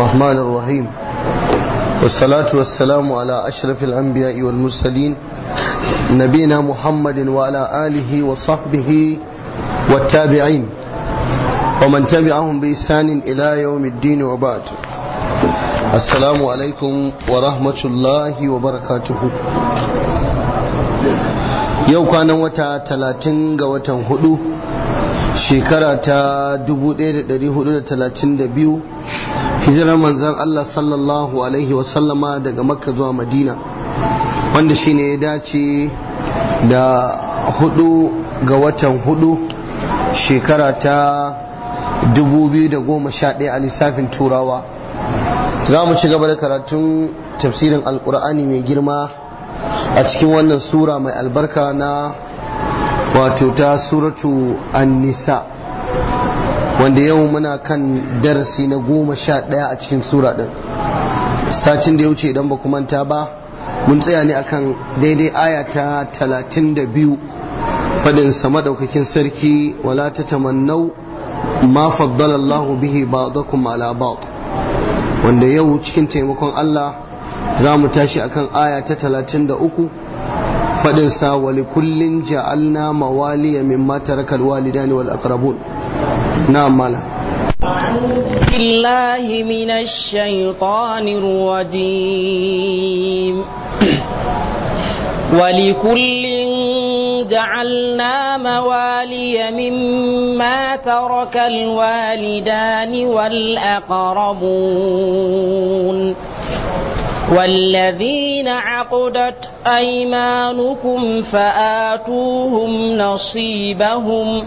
الرحمن الرحيم والصلاة والسلام على أشرف الأنبياء والمرسلين نبينا محمد وعلى آله وصحبه والتابعين ومن تبعهم بإحسان إلى يوم الدين وبعد السلام عليكم ورحمة الله وبركاته yau kwanan wata talatin ga watan hudu shekara ta 1432 hijirar manzan Allah sallallahu alaihi wasallama daga makka zuwa madina wanda shine ya dace da hudu ga watan hudu shekara ta 2011 a lissafin turawa za mu ci gaba da karatun tafsirin alkur'ani mai girma a cikin wannan sura mai albarka na wato ta suratu an-nisa wanda yau muna kan darasi na goma sha ɗaya a cikin sura ɗin satin da ya wuce idan ba manta ba mun tsaya ne akan daidai aya ta talatin da biyu faɗin sama ɗaukakin sarki wala ta tamannau ma faddala Allah bihi ba'dakum ala ba'd wanda yau cikin taimakon Allah za mu tashi akan aya ta talatin da uku faɗinsa wali kullin ja'alna mawaliya mimma taraka alwalidani wal aqrabun na'am mala بالله من الشيطان الرجيم ولكل جعلنا موالي مما ترك الوالدان والأقربون والذين عقدت أيمانكم فآتوهم نصيبهم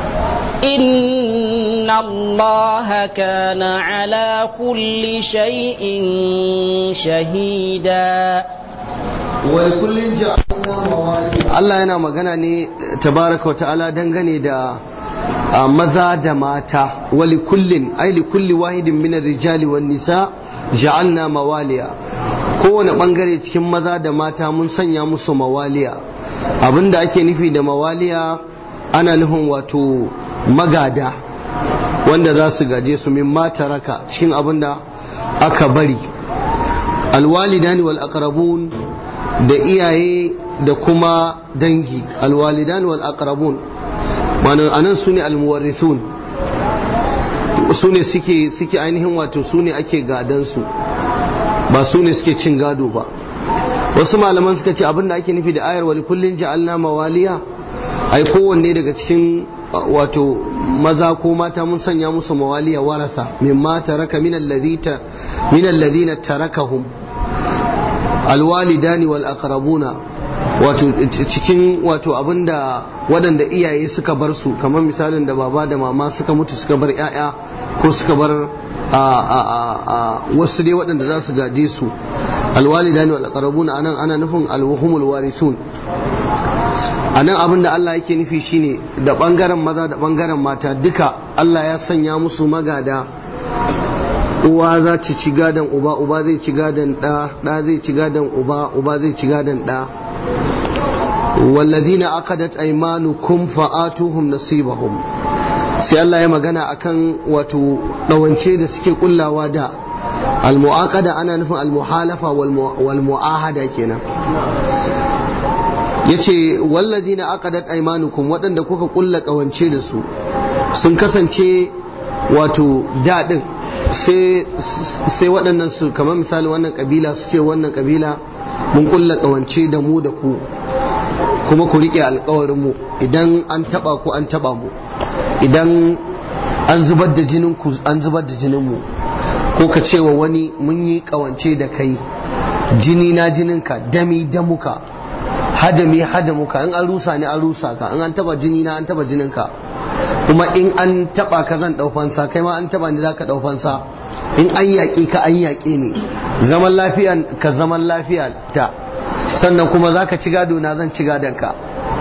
إن الله كان على كل شيء شهيدا ولكل جعلنا موالي Allah yana magana ne tabaraka wa ta'ala dangane da maza da mata wali kullin ai li kulli wahidin min rijali wan nisa ja'alna mawaliya kowane bangare cikin maza da mata mun sanya musu mawaliya abinda ake nufi da mawaliya ana nufin wato magada wanda za su gaje su min mata raka cikin abinda aka bari alwalidani wal aqrabun da iyaye da kuma dangi alwalidani wal aqrabun ma'ana anan sune almuwarrisun su ne suke suke ainihin wato su ne ake gadansu ba su ne suke cin gado ba wasu malaman suka ce abinda ake nufi da ayar wali kullin ja'alna mawaliya ai kowanne daga cikin wato maza ko mata mun sanya musu mawaliya warasa mimma taraka min alladhina min alladhina tarakahum alwalidani wal aqrabuna wato cikin wato abinda waɗanda iyaye suka bar su kamar misalin da baba da mama suka mutu suka bar 'ya'ya ko suka bar wasu dai waɗanda za su gaje su alwalidani wal aqrabuna anan ana nufin alwahumul warisun anan abin da Allah yake nufi shine da bangaren maza da bangaren mata duka Allah ya sanya musu magada uwa za ci ci gadon uba uba zai ci gadon ɗa ɗa zai ci gadon uba uba zai ci gadon ɗa والذين عقدت أيمانكم فآتوهم نصيبهم sai Allah ya magana akan wato ɗawance da suke kullawa da almu'aqada ana nufin almuhalafa wal mu'ahada kenan yace walladina aqadat aymanukum waɗanda kuka kulla ƙawance da su sun kasance wato daɗin sai waɗannan su kamar misali wannan ƙabila su ce wannan ƙabila mun kulla ƙawance da mu da ku kuma ku riƙe alƙawarinmu idan an taɓa ku an taɓa mu idan an zubar da jinin ku an zubar da jinin mu ko ka ce wa wani mun yi ƙawance da kai jini na jininka dami damuka hadami hadamuka in an rusa ni an rusa ka in an taɓa jini na an taɓa jininka kuma in an taɓa ka zan ɗaufansa kai ma an taɓa ni za ka ɗaufansa in an yaƙi ka an yaƙe ni zaman lafiya ka zaman lafiya ta sannan kuma za ka ci gado na zan ci gadon ka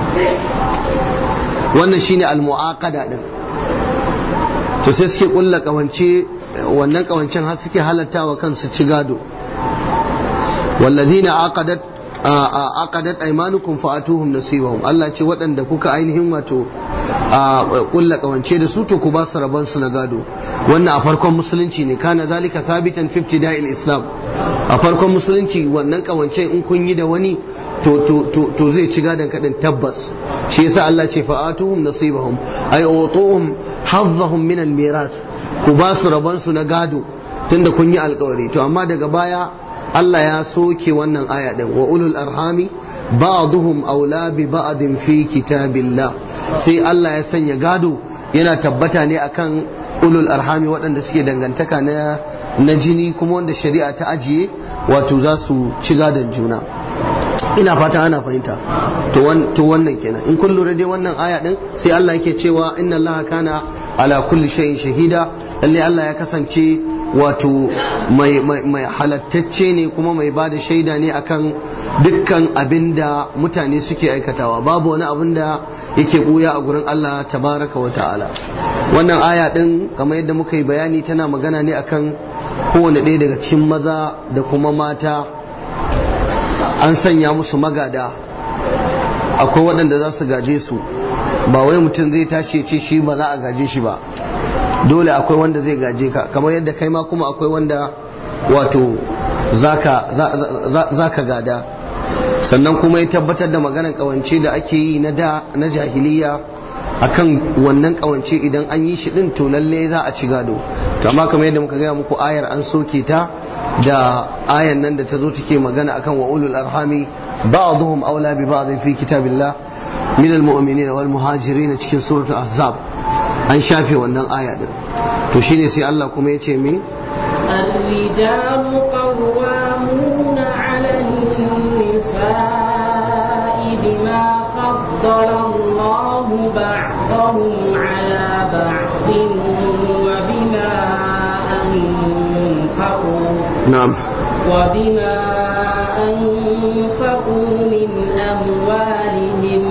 wannan shine al-mu'aqada din to sai suke kulla kawance wannan kawancen har suke halattawa kansu ci gado wallazina aqadat aqadat aymanukum fa'atuhum nasibahum Allah ce waɗanda kuka ainihin wato kulla kawance da su to ku ba su rabon su na gado wannan a farkon musulunci ne kana zalika thabitan fi ibtida'il islam a farkon musulunci wannan kawance in kun yi da wani to to to to zai ci gadon kadin tabbas shi yasa Allah ce fa'atuhum nasibahum ay utuhum hazzahum min al-miras ku ba su rabon su na gado tunda kun yi alkawari to amma daga baya Allah ya soke wannan aya din wa ulul arhami ba'duhum aula bi ba'din fi kitabillah sai Allah ya sanya gado yana tabbata ne akan ulul arhami waɗanda suke dangantaka na na jini kuma wanda shari'a ta ajiye wato za su ci gadon juna ina fata ana fahimta to wannan kenan in kun lura dai wannan aya din sai Allah yake cewa inna Allah kana ala kulli shay'in shahida lalle Allah ya kasance wato mai mai halattacce ne kuma mai bada shaida ne akan dukkan abin da mutane suke aikatawa babu wani abin da yake buya a gurin Allah tabaraka wa ta'ala wannan aya din kamar yadda muka yi bayani tana magana ne akan kowane ɗaya daga cikin maza da kuma mata an sanya musu magada akwai waɗanda za su gaje su ba wai mutum zai tashi ce shi ba za a gaje shi ba dole akwai wanda zai gaje ka kamar yadda kai ma kuma akwai wanda wato za ka gada sannan kuma ya tabbatar da maganar kawance da ake yi na da na jahiliya akan wannan kawance idan an yi shi din to lalle za a ci gado to amma kamar yadda muka gaya muku ayar an soke ta da ayan nan da ta zo take magana akan wa ulul arhami ba'dhum aula bi ba'd fi kitabillah min almu'minin wal muhajirin cikin suratul ahzab an shafe wannan aya din to shine sai Allah kuma ya ce me الرجال قوامون على النساء بما فضل الله بعضهم على بعض وبما أنفقوا na'am وبما أنفقوا من أموالهم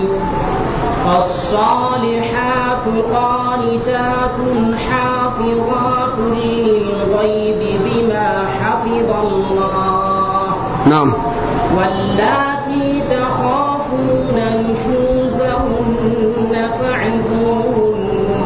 فالصالحات قانتات حافظات للغيب بما حفظ الله na'am واللاتي تخافون نشوزهن فعظوهن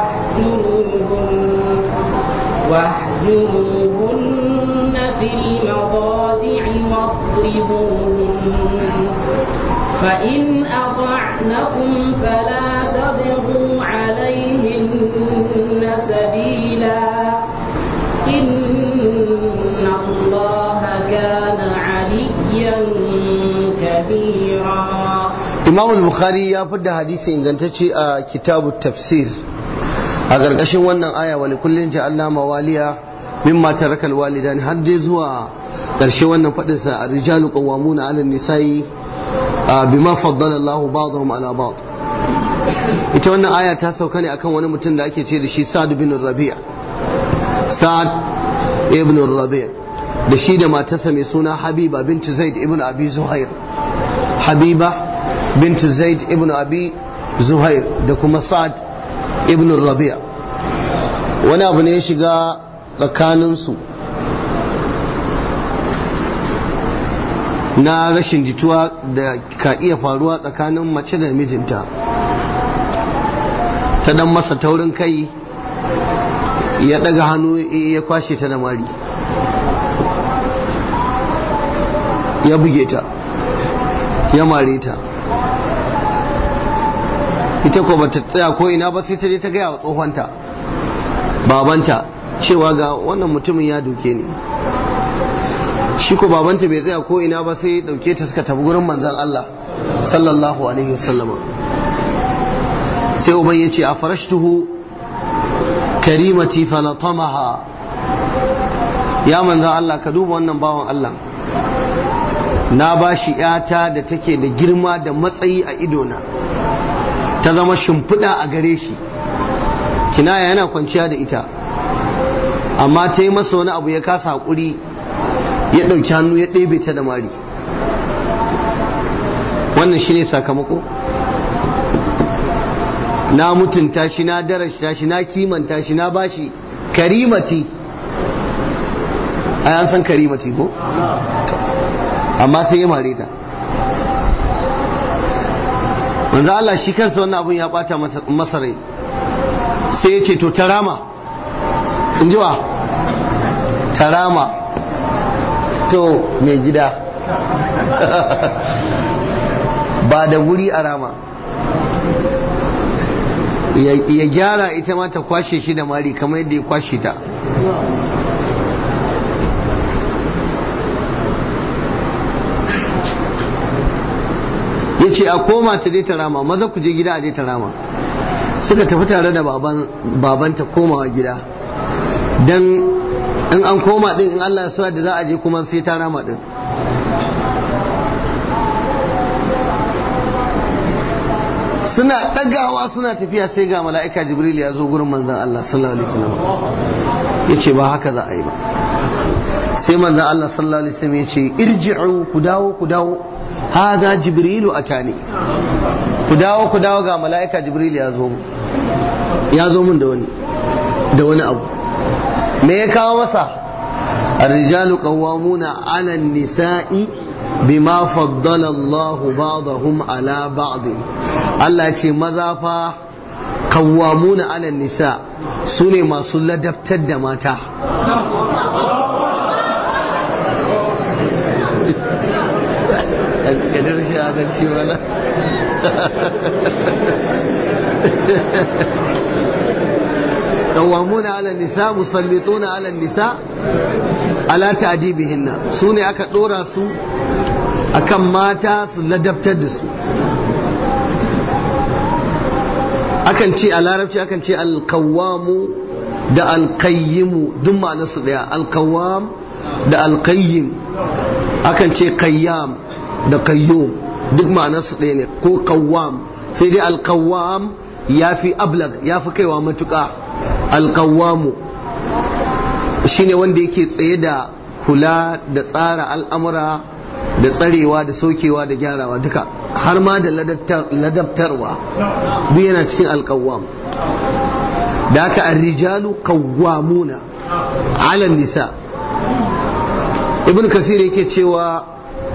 واهجروهن واهجروهن في المضاجع واضربوهن فإن أطعنكم فلا تبغوا عليهن سبيلا إن الله كان عليا كبيرا imam al-bukhari ya fidda hadisi ingantacce a kitabu tafsir a ƙarƙashin wannan aya wa likullin ja'alna mawaliya mimma taraka alwalidan har dai zuwa ƙarshe wannan faɗin sa ar-rijalu qawwamuna 'ala an-nisa'i bima faddala Allah ba'dahum 'ala ba'd ita wannan aya ta sauka ne akan wani mutum da ake ce da shi Sa'd bin Rabi'a Sa'd ibn Rabi'a da shi da matarsa mai suna Habiba bint Zaid ibn Abi Zuhair Habiba bint Zaid ibn Abi Zuhair da kuma Sa'd ibn Rabi'a wani abu ne ya shiga tsakaninsu na rashin jituwa da ka iya faruwa tsakanin mace da mijinta ta dan masa taurin kai ya daga hannu ya kwashe ta da mari ya buge ta ya mare ta ita ko bata tsaya ko ina ba sai ta je ta gaya wa tsohonta babanta cewa ga wannan mutumin ya duke ni shi ko babanta bai tsaya ko ina ba sai dauke ta suka tafi gurin manzon Allah sallallahu alaihi wasallama sai uban ya ce a farashtuhu karimati falatamaha ya manzon Allah ka duba wannan bawan Allah na ba shi yata da take da girma da matsayi a idona ta zama shimfiɗa a gare shi kinaya yana kwanciya da ita amma ta yi masa wani abu ya kasa haƙuri ya ɗauki hannu ya ɗebe ta da mari wannan shi ne sakamako na mutunta shi na darashta shi na kimanta shi na bashi karimati ai an san karimati ko amma sai ya mare ta manzo Allah shi kansa wannan abun ya bata masa rai sai ya ce to tarama in ji wa tarama to mai gida ba da guri a rama ya gyara ita ma ta kwashe shi da mari kamar yadda ya kwashe ta ya ce a koma ta dai ta rama maza ku je gida a dai ta rama suka tafi tare da babanta komawa gida don in an koma din in Allah ya da za a je kuma sai ta rama din suna ɗagawa suna tafiya sai ga mala'ika jibril ya zo gurin manzan Allah sallallahu alaihi wasallam ya ce ba haka za a yi ba sai manzan Allah sallallahu alaihi wasallam ya ce irji'u ku dawo ku dawo hada jibrilu atani ku dawo ku dawo ga mala'ika jibril ya zo ya zo mun da wani da wani abu me ya kawo masa الرجال قوامون على النساء بما فضل الله بعضهم على بعض Allah ce maza fa kawwamuna ala nisa su ne masu ladabtar da mata kadar shi adalci mana kawwamuna ala nisa musallituna ala nisa ala ta'dibihinna su ne aka dora su akan mata su ladabtar da su akan ce a larabci akan ce alkawamu da alkayyimu duk ma'anar su daya alkawam da alkayyim akan ce kayyam da kayyum duk ma'anar su daya ne ko kawam sai dai alkawam ya fi ablag ya fi kaiwa matuƙa alkawamu shine wanda yake tsaye da kula da tsara al'amura da tsarewa da saukewa da gyarawa duka har ma da ladabtarwa duk yana cikin alkawam da haka arrijalu kawwamuna ala nisa ibn kasir yake cewa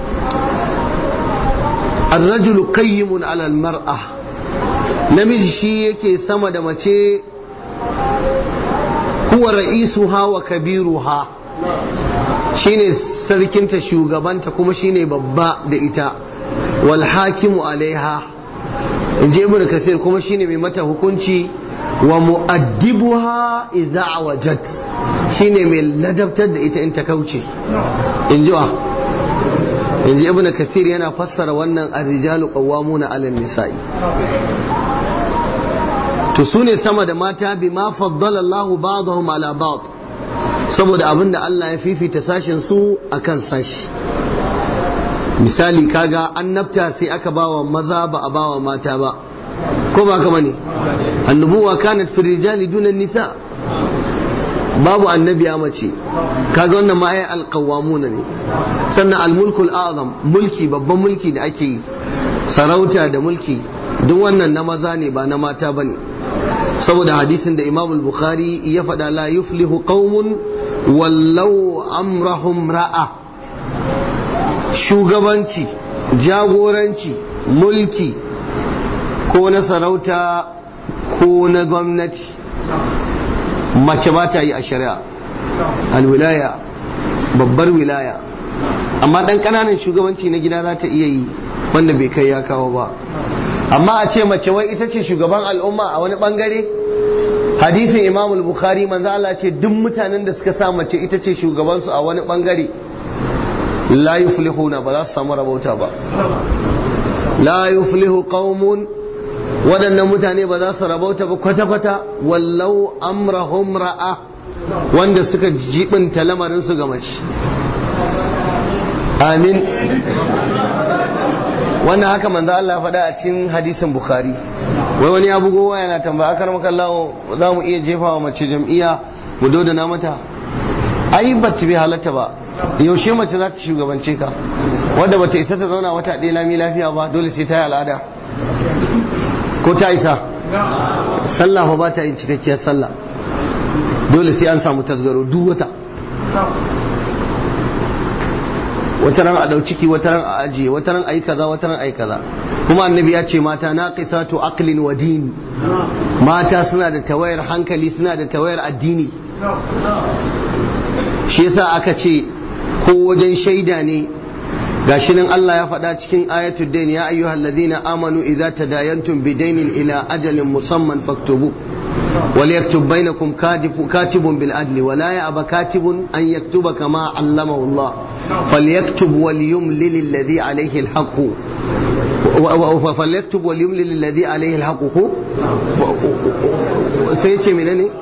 الرجل قيم على المرأة namiji shi yake sama da mace huwa ra'isuha wa kabiruha shine sarkinta shugabanta kuma shine babba da ita wal hakimu alaiha in je ibn kasir kuma shine mai mata hukunci wa mu'addibuha idza wajat shine mai ladabtar da ita in ta kauce in ji wa in ji ibn kasir yana fassara wannan ar-rijalu qawwamuna 'ala nisai to su ne sama da mata bi ma faddala Allahu ba'dahum ala ba'd saboda abinda Allah ya fifita sashen su akan sashi misali kaga annabta sai aka bawa maza ba a bawa mata ba ko ba kama ne annubuwa kanat fi rijali dunan nisa babu annabi a mace kaga wannan ma ai alqawamuna ne sannan almulkul azam mulki babban mulki da ake yi sarauta da mulki duk wannan na maza ne ba na mata bane saboda hadisin da Imam al-Bukhari ya faɗa la yuflihu qaumun wallau amrahum ra'a shugabanci jagoranci mulki ko na sarauta ko na gwamnati mace ba ta yi a shari'a alwilaya babbar wilaya amma ɗan ƙananan shugabanci na gida za ta iya yi wanda bai kai ya kawo ba amma a ce mace wai ita ce shugaban al'umma a wani bangare hadisin imam al-bukhari manzo Allah ce duk mutanen da suka sa mace ita ce shugabansu a wani bangare la yuflihuna ba za su samu rabauta ba la yuflihu qaumun waɗannan mutane ba za su rabauta ba kwata-kwata wallau amrahum ra'a wanda suka jibinta lamarin su ga mace amin wannan haka manzo Allah ya faɗa a cikin hadisin Bukhari wai wani ya bugo waya na tambaya akar maka Allah za mu iya jefa wa mace jam'iyya mu dodana mata ai ba ta bi halatta ba yaushe mace za ta shugabance ka wadda bata isa ta zauna wata ɗaya lami lafiya ba dole sai ta yi al'ada ko ta isa sallah fa ba ta yin cikakkiyar sallah dole sai an samu tasgaro duk wata wata ran a dau ciki wata ran a ajiye wata ran ayi kaza wata ran ayi kaza kuma annabi ya ce mata naqisatu aqlin wa din mata suna da tawayar hankali suna da tawayar addini shi yasa aka ce ko wajen shaida ne gashi nan Allah ya faɗa cikin ayatul dain ya ayyuhal ladina amanu idza tadayantum bidainin ila ajalin musamman faktubu وليكتب بينكم كاتب, كاتب بالعدل ولا يأبى كاتب أن يكتب كما علمه الله فليكتب وليملل الذي عليه الحق فليكتب وليملل الذي عليه الحق سيتي منني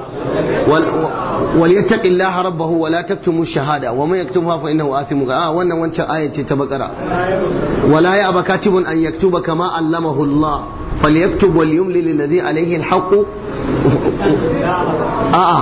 وليتق الله ربه ولا تكتموا الشهادة ومن يكتمها فإنه آثم آه وانا وانت آية تبقرة ولا يأبى كاتب أن يكتب كما علمه الله فليكتب وليملل الذي عليه الحق آه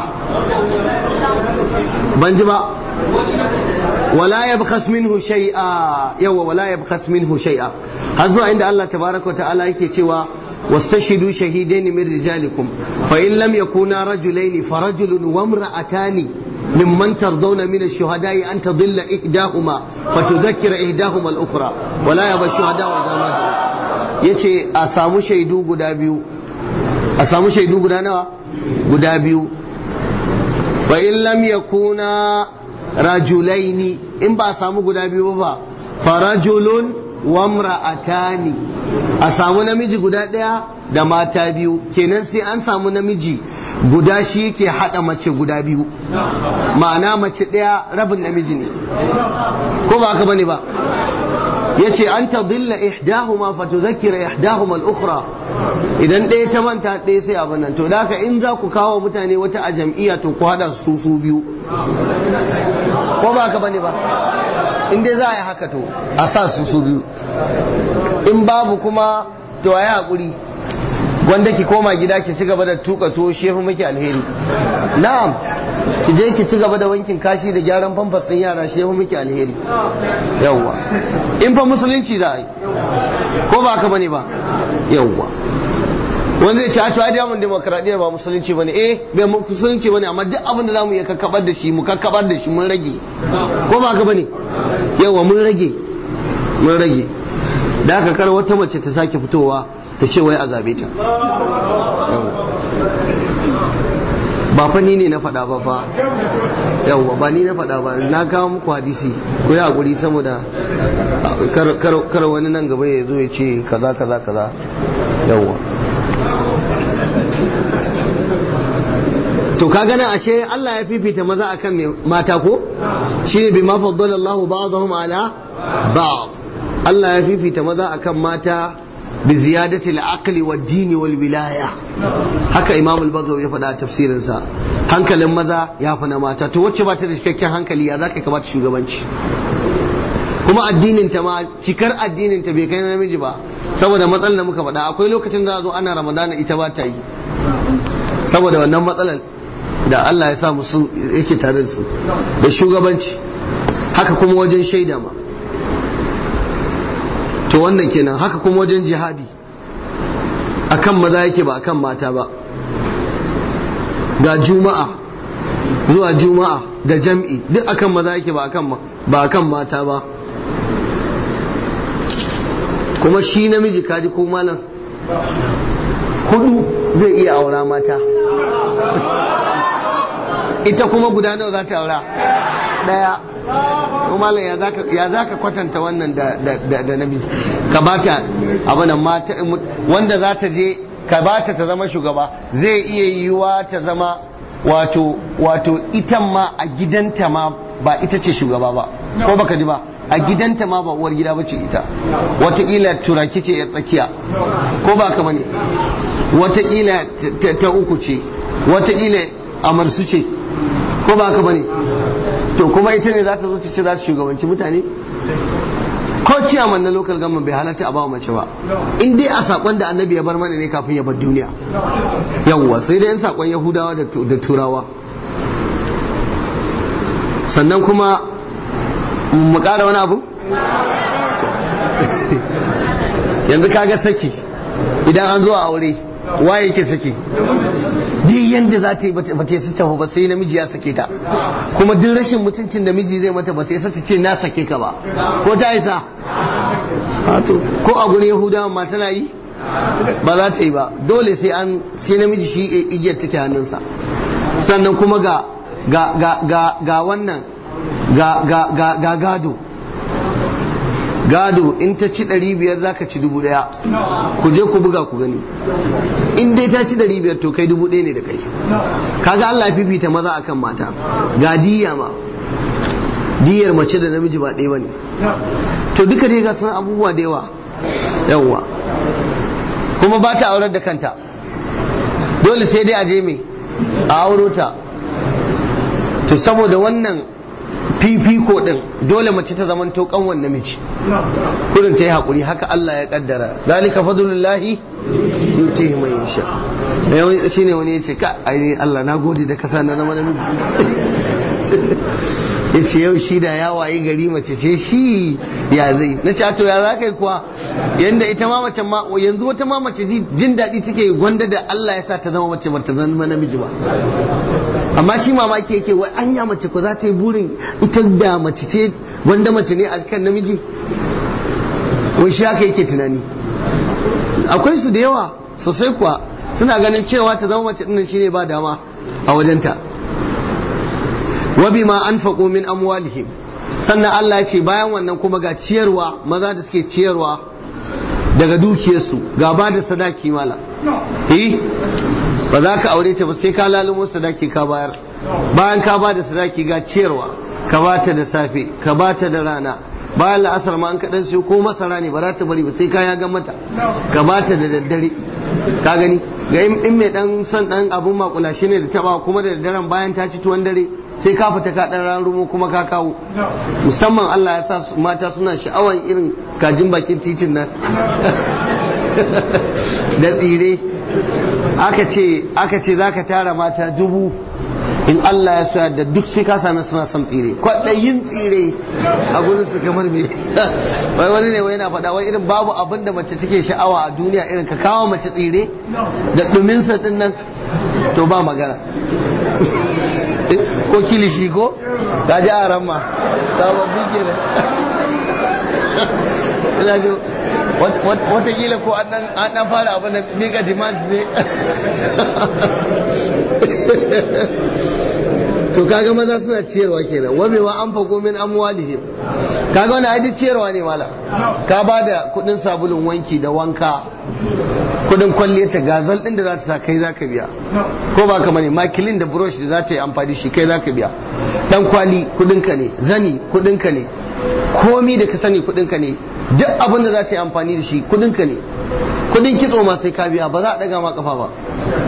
بنجبا ولا يبخس منه شيئا يو ولا يبخس منه شيئا هذا عند الله تبارك وتعالى يكي تيوا واستشهدوا شهيدين من رجالكم فإن لم يكونا رجلين فرجل وامرأتان ممن ترضون من الشهداء أن تضل إحداهما فتذكر إحداهما الأخرى ولا يبى الشهداء إذا ماتوا yace a samu shaidu guda biyu a samu shaidu guda nawa guda biyu fa in lam yakuna rajulaini in ba a samu guda biyu ba fa rajulun wa imra'atani a samu namiji guda ɗaya da mata biyu kenan sai an samu namiji guda shi yake hada mace guda biyu ma'ana mace ɗaya rabin namiji ne ko ba haka bane ba yace an ta dilla ihdahuma fa tudhakkira ihdahuma al-ukhra idan ɗaya ta manta ɗaya sai abin nan to da haka in za ku kawo mutane wata a jam'iyya to ku hada su su biyu ko ba haka bane ba in dai za a yi haka to a sa su su biyu in babu kuma to a yi haƙuri wanda ki koma gida ki ci gaba da tuka tuwo shefu miki alheri na'am ki je ki ci gaba da wankin kashi da gyaran famfas ɗin yara shefu miki alheri yawwa in fa musulunci za a yi ko ba haka bane ba yawwa wanda zai ce a tuwa diyamun demokradiyyar ba musulunci bane eh bai musulunci bane amma duk abin da zamu iya kakkabar da shi mu kakkabar da shi mun rage ko ba haka bane yawa mun rage mun rage da haka kar wata mace ta sake fitowa ta ce wai a zabe ta ba fa ni ne na faɗa ba fa yawwa ba ni na faɗa ba na kawo muku hadisi ko ya hakuri saboda kar wani nan gaba ya zo ya ce kaza kaza kaza yawwa to ka gana ashe Allah ya fifita maza akan mata ko shine bima faddala Allahu ba'dahum ala ba'd Allah ya fifita maza akan mata bi ziyadati al-aqli wad-din wal-wilaya haka Imam al-Baghawi ya faɗa a tafsirin sa hankalin maza ya fi na mata to wacce ba ta da cikakken hankali ya zaka ka bata shugabanci kuma addinin ta ma cikar addinin ta bai kai namiji ba saboda matsalar da muka faɗa akwai lokacin da zo ana ramadana ita ba ta yi saboda wannan matsalar da Allah ya sa musu yake tare da su da shugabanci haka kuma wajen shaida ma to wannan kenan haka kuma wajen jihadi akan maza yake ba akan mata ba ga juma'a zuwa juma'a da jam'i duk akan maza yake ba akan ba akan mata ba kuma shi namiji kaji ko malam hudu zai iya aura mata ita kuma guda nawa za ta aura daya malam ya za ka kwatanta wannan da namiji ka bata abinan mata wanda za ta je ka bata ta zama shugaba zai iya yiwuwa ta zama wato wato ita ma a gidanta ma ba ita ce shugaba ba ko baka ji ba a gidanta ma ba uwar gida bace ita watakila turaki ce ya tsakiya ko ba ka bane watakila ta uku ce watakila amarsu ce ko ba ka bane to kuma ita ne za ta zo ta ce za ta shugabanci mutane ko ciyaman na local government bai halatta a bawa mace ba in dai a sakon da annabi ya bar mana ne kafin ya bar duniya yawwa sai dai in sakon yahudawa da turawa sannan kuma mu ƙara wani abu yanzu kaga saki idan an zo a aure waye yake sake duk yanda za ta yi ba ta yi tafi ba sai namiji ya sake ta kuma duk rashin mutuncin da miji zai mata ba ta yi ta ce na sake ka ba ko ta isa ko a gurin yahudawa ma tana yi ba za ta yi ba dole sai an sai namiji shi igiyar take hannunsa sannan kuma ga ga ga ga ga wannan ga ga ga ga gado gado in ta ci ɗari biyar za ka ci dubu ɗaya ku je ku buga ku gani in dai ta ci ɗari biyar to kai dubu ɗaya ne da kai kaga Allah fifita maza akan mata ga diya ma diyar mace da namiji ba ɗaya bane to duka dai ga sun abubuwa da yawa yawwa kuma ba ta aurar da kanta dole sai dai a je me a auro ta to saboda wannan fifiko din dole mace ta zaman to kanwan namiji kurin ta yi hakuri haka Allah ya kaddara zalika fadlullahi yutihi man yasha yau shine wani yace ka ai Allah na gode da kasa na zama namiji yace yau shi da ya wayi gari mace ce shi ya zai na ce to ya za kai kuwa yanda ita ma mace ma yanzu wata ma mace jin daɗi take gwanda da Allah ya sa ta zama mace ba ta zama namiji ba amma shi mamaki yake wai anya mace ko za ta yi burin ita da mace ce wanda mace ne a kan namiji wai shi haka yake tunani akwai su da yawa sosai kuwa suna ganin cewa ta zama mace dinnan shine ba dama a wajenta wa bima anfaqu min amwalihim sannan Allah ya ce bayan wannan kuma ga ciyarwa maza da suke ciyarwa daga dukiyarsu ga ba da sadaki mala eh ba za ka aure ta ba sai ka lalumo sadaki ka bayar bayan ka ba da sadaki ga ciyarwa ka ba ta da safe ka ba ta da rana bayan la'asar ma an kaɗan sai ko masara ne ba za ta bari ba sai ka ya ga mata ka ba ta da daddare ka gani ga in mai dan son dan abun makulashe ne da taba kuma da daddaren bayan ta ci tuwon dare sai ka fita ka dan rarumo kuma ka kawo musamman Allah ya sa mata suna sha'awan irin kajin bakin titin nan da tsire aka ce aka ce zaka tara mata dubu in Allah ya sa da duk sai ka same suna son tsire kwaɗayin tsire a gurin su kamar me wai wani ne wai yana faɗa wai irin babu abin da mace take sha'awa a duniya irin ka kawo mace tsire da ɗuminsa ɗin nan to ba magana ko kilishi ko ka ji a ramma sababbi ke ina ji watakila ko an dan fara abin da mega demand ne to kaga maza suna ciyarwa kenan wa wa an fago min amwalihim kaga wani aidi ciyarwa ne mala ka ba da kudin sabulun wanki da wanka kudin kwalliyar ta gazal din da za ta sa kai za ka biya ko ba ka mani makilin da brush da za ta yi amfani shi kai za ka biya dan kwali kudinka ne zani kudinka ne komi da ka sani kudinka ne duk abin da za ta yi amfani da shi kudinka ne kudin kitso ma sai ka biya ba za a daga ma kafa ba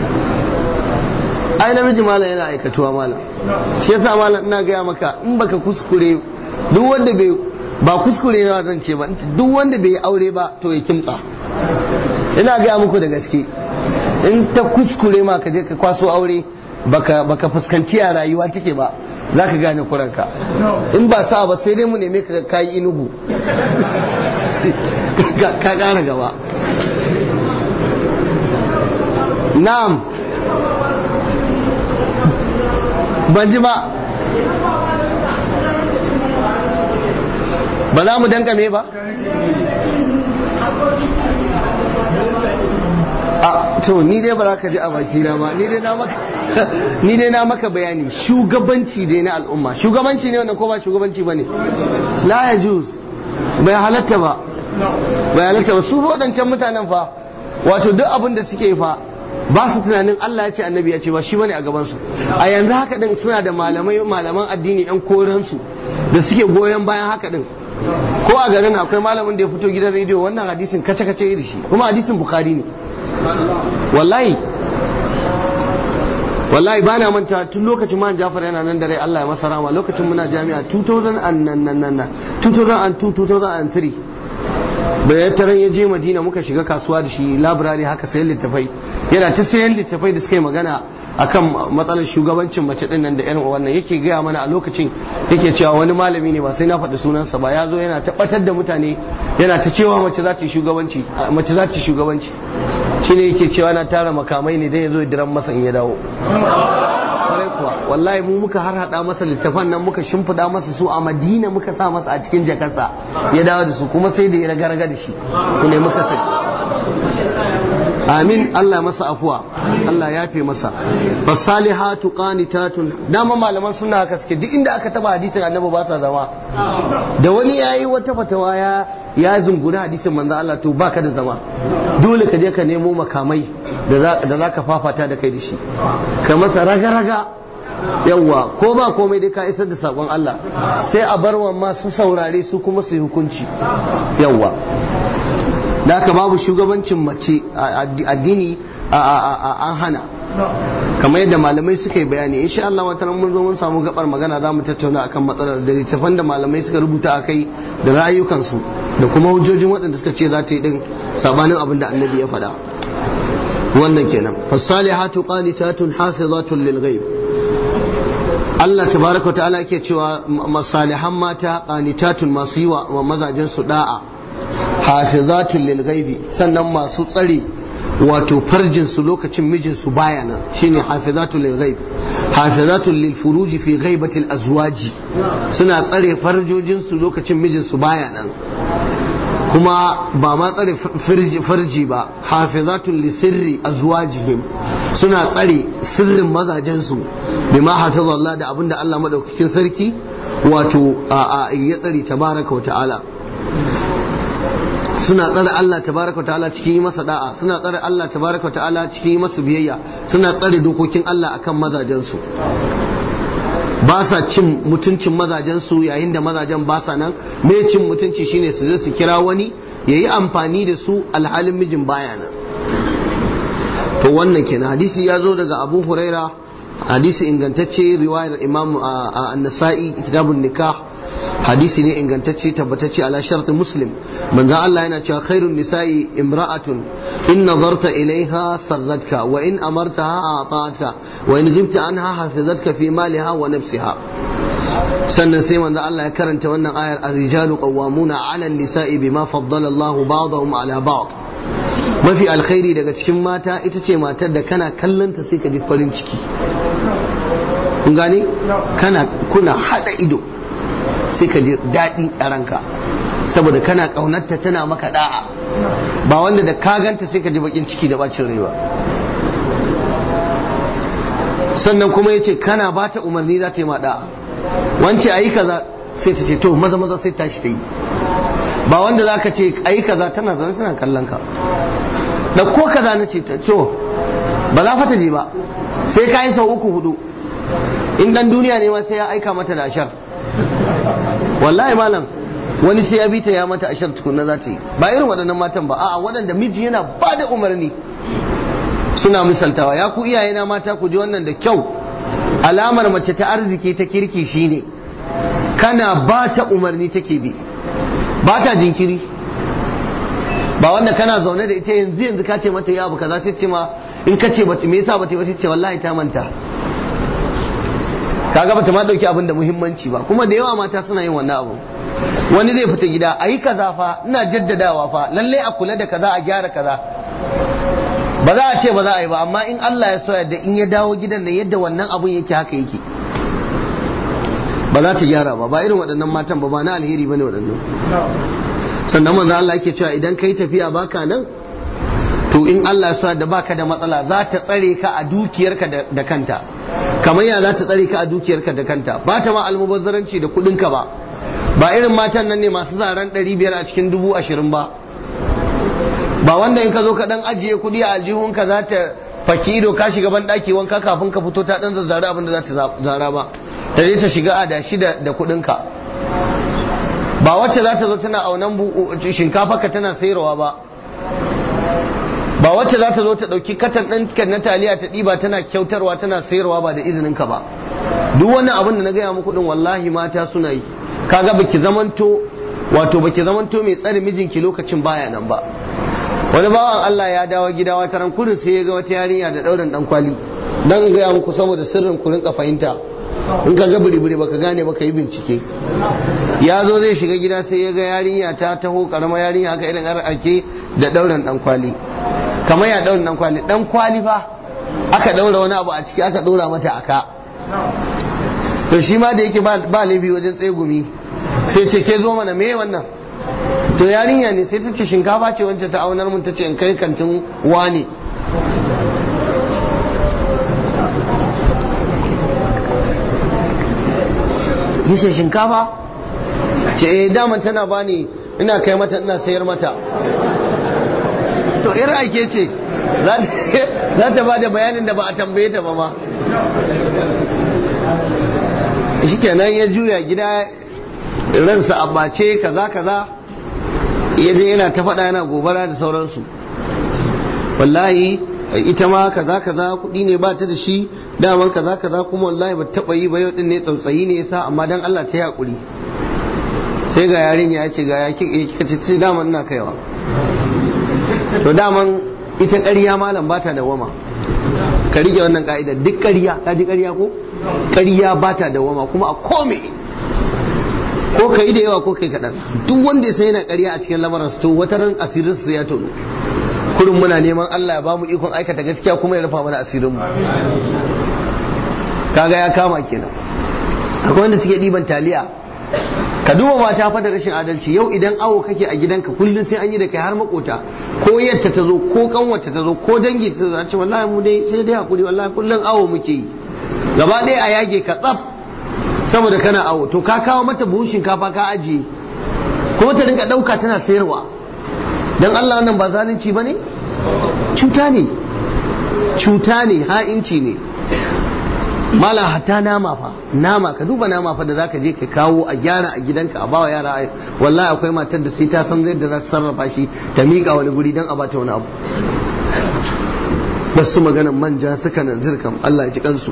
ai namiji mala yana aikatuwa mala shi yasa mala ina gaya maka in baka kuskure duk wanda bai ba kuskure na zan ce ba duk wanda bai aure ba to ya kimtsa ina gaya muku da gaske in ta kuskure ma ka je ka kwaso aure baka baka fuskanci a rayuwa take ba za ka gane kuranka in ba sa ba sai dai mu neme ka kayi inugu ka kara gaba na'am ban ji ba ba za mu dankame ba a to ni dai ba za ka ji a bakina ba ni dai na maka ni dai na maka bayani shugabanci dai na al'umma shugabanci ne wannan ko ba shugabanci bane la ya juz bai halatta ba bai halatta ba su waɗancan mutanen fa wato duk abin da suke fa ba su tunanin Allah ya ce annabi ya ce ba shi bane a gaban su a yanzu haka din suna da malamai malaman addini yan koran su da suke goyon bayan haka din ko a garin akwai malamin da ya fito gidan rediyo wannan hadisin kace kace da shi kuma hadisin bukhari ne wallahi wallahi bana manta tun lokacin man Jafar yana nan da rai Allah ya masa rama lokacin muna jami'a 2003 bayan taron ya je Madina muka shiga kasuwa da shi labirari haka sayan littafai yana ta sayan littafai da suka yi magana akan matsalar shugabancin mace din nan da irin wannan yake gaya mana a lokacin yake cewa wani malami ne ba sai na faɗi sunansa ba ya zo yana tabbatar da mutane yana ta cewa mace za ta yi shugabanci mace za ta yi shugabanci shine yake cewa na tara makamai ne dan ya zo ya diran masa in ya dawo kwarai kuwa wallahi mu muka har hada masa littafan nan muka shimfida masa su a madina muka sa masa a cikin jakarsa ya dawo da su kuma sai da ya raga da shi ku ne muka sai amin Allah masa afuwa Allah ya fi masa fasalihatu qanitatun dama malaman suna haka suke duk inda aka taba hadisin annabi ba sa zama da wani yayi wata fatawa ya ya zunguna hadisin manzo Allah to baka da zama dole ka je ka nemo makamai da za ka fafata da kai da shi ka masa raga-raga yawwa ko ba komai dai ka isar da sakon Allah sai a bar wa masu saurare su kuma su yi hukunci yawwa da aka babu shugabancin mace addini an hana kamar yadda malamai suka yi bayani insha Allah wata mun zo mun samu gabar magana za mu tattauna akan matsalar da littafan da malamai suka rubuta a kai da rayukansu da kuma hujjojin waɗanda suka ce za ta yi din sabanin abin da annabi ya faɗa wannan kenan fasalihatu qanitatun hafizatun lil ghaib Allah tabaraka ta'ala yake cewa masalihan mata qanitatun masu yi wa mazajen su da'a hafizatun lil ghaibi sannan masu tsare wato farjin su lokacin mijin su baya nan shine hafizatun lil ghaib hafizatun lil furuji fi ghaibatil azwaji suna tsare farjojin su lokacin mijin su baya nan kuma ba ma tsare farji ba hafizatun li sirri azwajihim suna tsare sirrin mazajensu bi ma hafiza Allah da abinda Allah madaukakin sarki wato ya tsare tabaraka wa ta'ala suna tsare Allah tabaraka wa ta'ala cikin yi masa da'a suna tsare Allah tabaraka wa ta'ala cikin yi masa biyayya suna tsare dokokin Allah akan mazajensu ba sa cin mutuncin mazajensu yayin da mazajen ba sa nan me cin mutunci shine su je su kira wani ya yi amfani da su alhalin mijin baya nan to wannan kenan hadisi ya zo daga abu huraira hadisi ingantacce riwayar imam an-nasa'i kitabun nikah hadisi ne ingantacce tabbatacce ala shartin muslim manzo Allah yana cewa khairun nisa'i imra'atun in nazarta ilaiha sarratka wa in amartaha ata'atka wa in ghibta anha hafizatka fi maliha wa nafsiha sannan sai manzo Allah ya karanta wannan ayar ar-rijalu qawwamuna 'ala an-nisa'i bima faddala Allah ba'dahum 'ala ba'd mafi alkhairi daga cikin mata ita ce matar da kana kallonta sai ka ji farin ciki kun gane kana kuna hada ido sai ka ji daɗi a ranka saboda kana ƙaunarta tana maka da'a ba wanda da ka ganta sai ka ji bakin ciki da bacin rai ba sannan kuma ya ce kana ba ta umarni za ta yi ma da'a wance a yi kaza sai ta ce to maza maza sai tashi ta yi ba wanda za ka ce a yi kaza tana zama tana kallon ka da ko kaza na ce ta to ba za fata je ba sai ka yi sau uku hudu in dan duniya ne ma sai ya aika mata da ashar wallahi malam wani sai ya bi ta ya mata ashar tukunna za ta yi ba irin waɗannan matan ba a'a waɗanda miji yana ba da umarni suna misaltawa ya ku iyayena mata ku ji wannan da kyau alamar mace ta arziki ta kirki shine kana ba ta umarni take bi ba ta jinkiri ba wanda kana zaune da ita yanzu yanzu ka ce mata ya abu kaza sai ce ma in ka ce me yasa bata ba ce wallahi ta manta kaga bata ma dauki abin da muhimmanci ba kuma da yawa mata suna yin wannan abu wani zai fita gida ayi kaza fa ina jaddadawa fa lalle a kula da kaza a gyara kaza ba za a ce ba za a yi ba amma in Allah ya so yadda in ya dawo gidan da yadda wannan abun yake haka yake ba za ta gyara ba ba irin waɗannan matan ba ba na alheri bane waɗannan sannan manzo Allah yake cewa idan kai tafiya baka nan to in Allah ya so da baka da matsala za ta tsare ka a dukiyarka da kanta kamar ya za ta tsare ka a dukiyarka da kanta ba ta ma almubazzaranci da kuɗinka ba ba irin matan nan ne masu zaren ɗari biyar a cikin dubu ashirin ba ba wanda in ka zo ka dan ajiye kuɗi a aljihunka za ta faki ido ka shiga ban ɗaki wanka kafin ka fito ta dan zazzare abin da za ta zara ba ta je ta shiga adashi da da kuɗinka ba wacce za ta zo tana aunan shinkafa ka tana sayarwa ba ba wacce za ta zo ta ɗauki katan ɗin na taliya ta ɗiba tana kyautarwa tana sayarwa ba da izinin ka ba duk wani abin da na gaya muku ɗin wallahi mata suna yi kaga baki zamanto wato baki zamanto mai tsare mijinki lokacin baya nan ba wani bawan Allah ya dawo gida wata ran kudin sai ya ga wata yarinya da ɗaurin ɗan kwali dan in gaya muku saboda sirrin ku rinka fahimta in ka ga biri baka gane baka yi bincike ya zo zai shiga gida sai ya ga yarinya ta taho karama yarinya haka irin ake da dauran dan kwali kamar ya dauran dan kwali dan kwali fa aka daura wani abu a ciki aka daura mata aka to shi ma da yake ba laifi wajen tsegumi sai ce ke zo mana me wannan to yarinya ne sai ta ce shinkafa ce wancan ta aunar mun ta ce in kai kantin wane yace shinkafa ce eh daman tana bani ina kai mata ina sayar mata to ir aike ce za ta ba da bayanin da ba a tambaye ta ba ma shikenan ya juya gida ransa a bace kaza kaza ya je yana ta faɗa yana gobara da sauransu wallahi ita ma kaza kaza kuɗi ne ba ta da shi daman kaza kaza kuma wallahi ba taɓa yi ba yau din ne tsautsayi ne yasa amma dan Allah ta yaƙuri sai ga yarin ya ce ga ya kika ce daman ina kaiwa to daman ita ƙarya malam ba ta dawama ka rike wannan ka'ida duk ƙarya ka ji ƙarya ko ƙarya ba ta dawama kuma a kome ko ka yi da yawa ko kai kaɗan duk wanda ya sai yana ƙarya a cikin lamarin to wata ran asirin su ya tono kurin muna neman Allah ya bamu ikon aikata gaskiya kuma ya rufa mana asirin mu kaga ya kama kenan akwai wanda suke ɗiban taliya ka duba mata fa da rashin adalci yau idan awo kake a gidanka kullum sai an yi da kai har makota ko yadda ta zo ko kanwata ta zo ko dangi ta zo a ce wallahi mu dai sai dai hakuri wallahi kullum awo muke yi gaba ɗaya a yage ka tsaf saboda kana awo to ka kawo mata buhun shinkafa ka ajiye kuma ta dinga ɗauka tana sayarwa dan Allah nan ba zalunci ba ne cuta ne cuta ne ha'inci ne mala hatta nama fa nama ka duba nama fa da zaka je ka kawo a gyara a gidanka a bawa yara wallahi akwai matar da sai ta san yadda za ta sarrafa shi ta miƙa wani guri don a bata wani abu basu maganan manja suka nan zirkam Allah ya ji kansu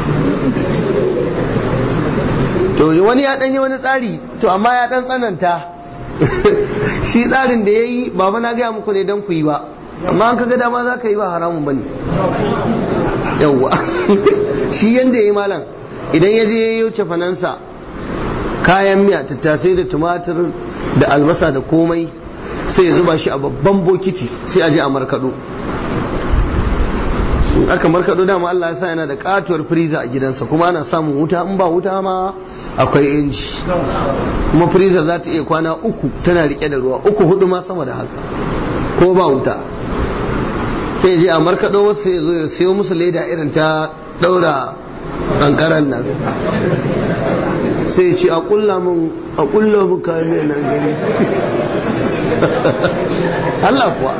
to wani ya danyi wani tsari to amma ya dan tsananta shi tsarin da ya yi ba na gaya muku ne don ku yi ba amma an kaga dama za ka yi ba haramun ba ne yawwa shi yanda ya yi malam idan ya je ya yi cefanansa kayan miya tattasai da tumatir da albasa da komai sai ya zuba shi a babban bokiti sai a je a markaɗo in aka markaɗo dama Allah ya sa yana da katuwar firiza a gidansa kuma ana samun wuta in ba wuta ma akwai inji kuma firiza za ta iya kwana uku tana rike da ruwa uku hudu ma sama da haka ko ba wuta sai je a markaɗo wasu sai zo ya siyo musu leda irin ta ɗaura ƙanƙaran nan sai ce a ƙulla mun a ƙulla mun kayan mai nan gani Allah kuwa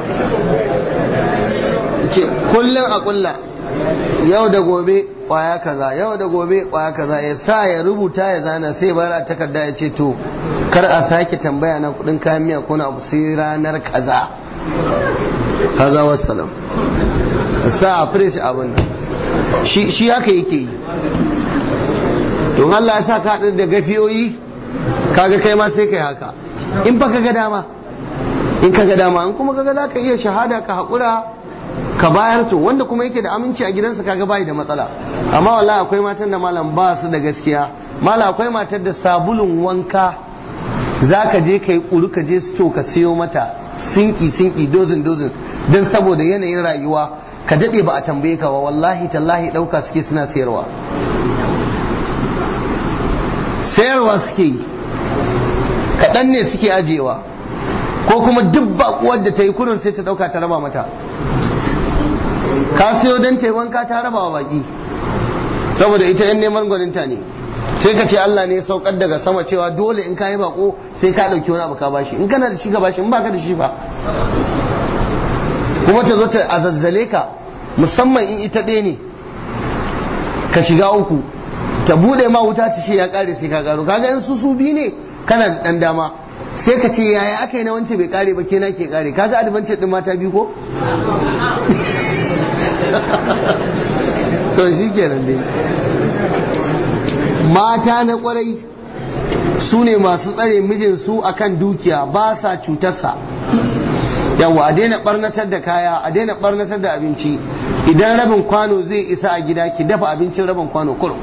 ce kullum a ƙulla yau da gobe kwaya kaza yau da gobe kwaya kaza ya sa ya rubuta ya zana sai bayar a takarda ya ce to kar a sake tambaya na kudin kayan miya ko na abu sai ranar kaza kaza wassalam sa a firish abin nan shi haka yake yi to Allah ya sa ka da gafiyoyi kaga kai ma sai kai haka in fa kaga dama in kaga dama in kuma kaga za ka iya shahada ka haƙura ka bayar to wanda kuma yake da aminci a gidansa kaga bai da matsala amma wallahi akwai matan da malam ba su da gaskiya malam akwai matar da sabulun wanka zaka je kai kuru ka je sto ka siyo mata sinki sinki dozin dozin dan saboda yanayin rayuwa ka dade ba a tambaye ka ba wallahi tallahi dauka suke suna sayarwa sayarwa suke yi kaɗan ne suke ajewa ko kuma duk baƙuwar da ta yi kurin sai ta ɗauka ta raba mata ka siyo don taiwanka ta raba wa baki saboda ita yan neman gwaninta ne sai ka ce Allah ne saukar daga sama cewa dole in ka yi bako sai ka ɗauki wani abu ka bashi in kana da shi ka bashi in baka da shi ba kuma ta zo ta azazzale ka musamman in ita ɗaya ne ka shiga uku ta bude ma wuta ta ce ya kare sai ka karo kaga in su su bi ne kana da dan dama sai ka ce yaya aka yi na wance bai kare ba ke na ke kare kaga advantage din mata biyu ko to shi kenan dai mata na kwarai su ne masu tsare mijinsu akan dukiya ba sa cutarsa yawa a daina barnatar da kaya a daina barnatar da abinci idan rabin kwano zai isa a gida ki dafa abincin rabin kwano kurum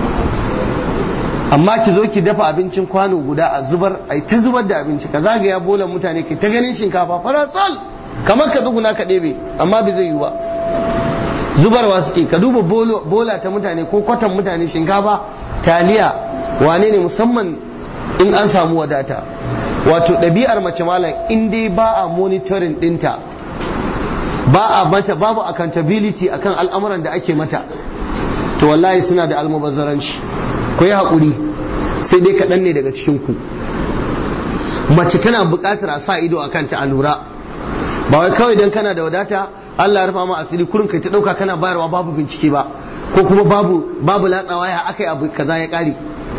amma ki zo ki dafa abincin kwano guda a zubar ai ta zubar da abinci ka zagaya bolan mutane ki ta ganin shinkafa faratsal kamar ka tsuguna ka ɗebe amma bai zai yi ba zubarwa suke ka duba bola ta mutane ko kwatan mutane shinkafa taliya wane ne musamman in an samu wadata wato ɗabi'ar mace malam in dai ba a monitoring ɗinta ba a mata babu accountability akan al'amuran da ake mata to wallahi suna da almubazzaranci ku yi haƙuri sai dai kaɗan ne daga cikin ku mace tana buƙatar a sa ido a kanta a lura ba wai kawai don kana da wadata Allah ya rufa ma asiri kurin kai ta ɗauka kana bayarwa babu bincike ba ko kuma babu babu latsawa ya aka yi abu kaza ya ƙare